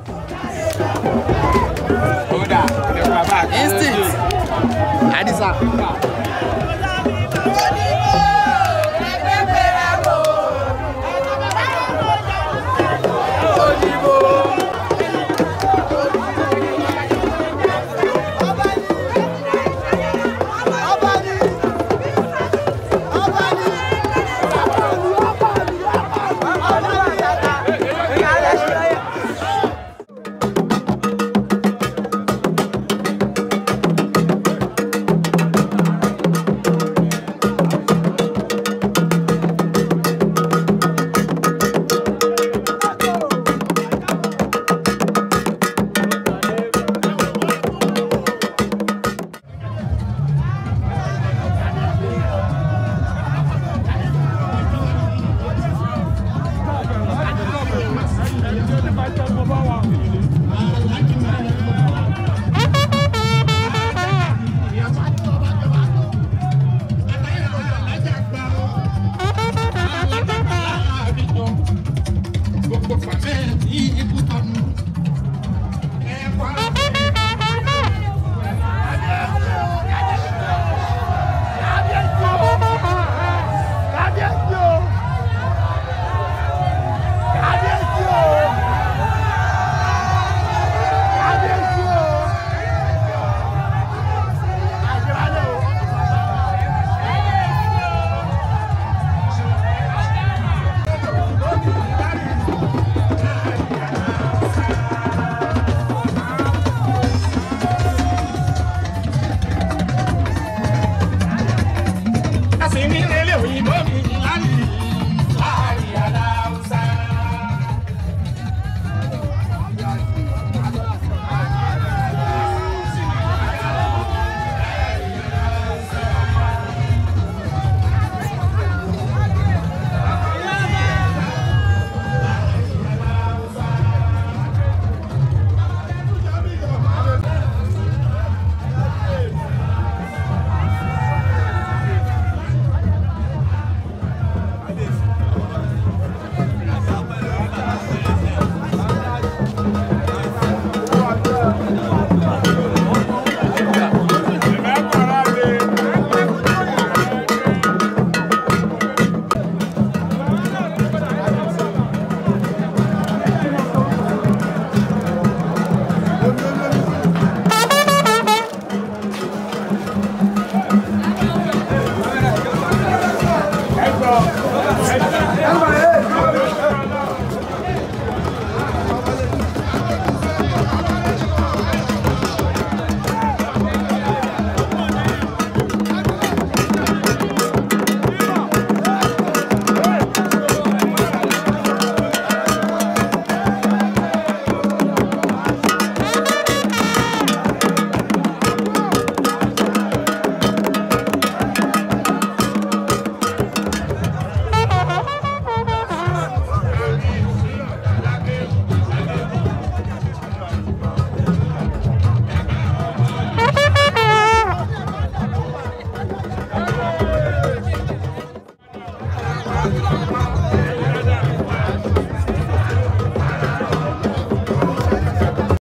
Instinct. Adisa.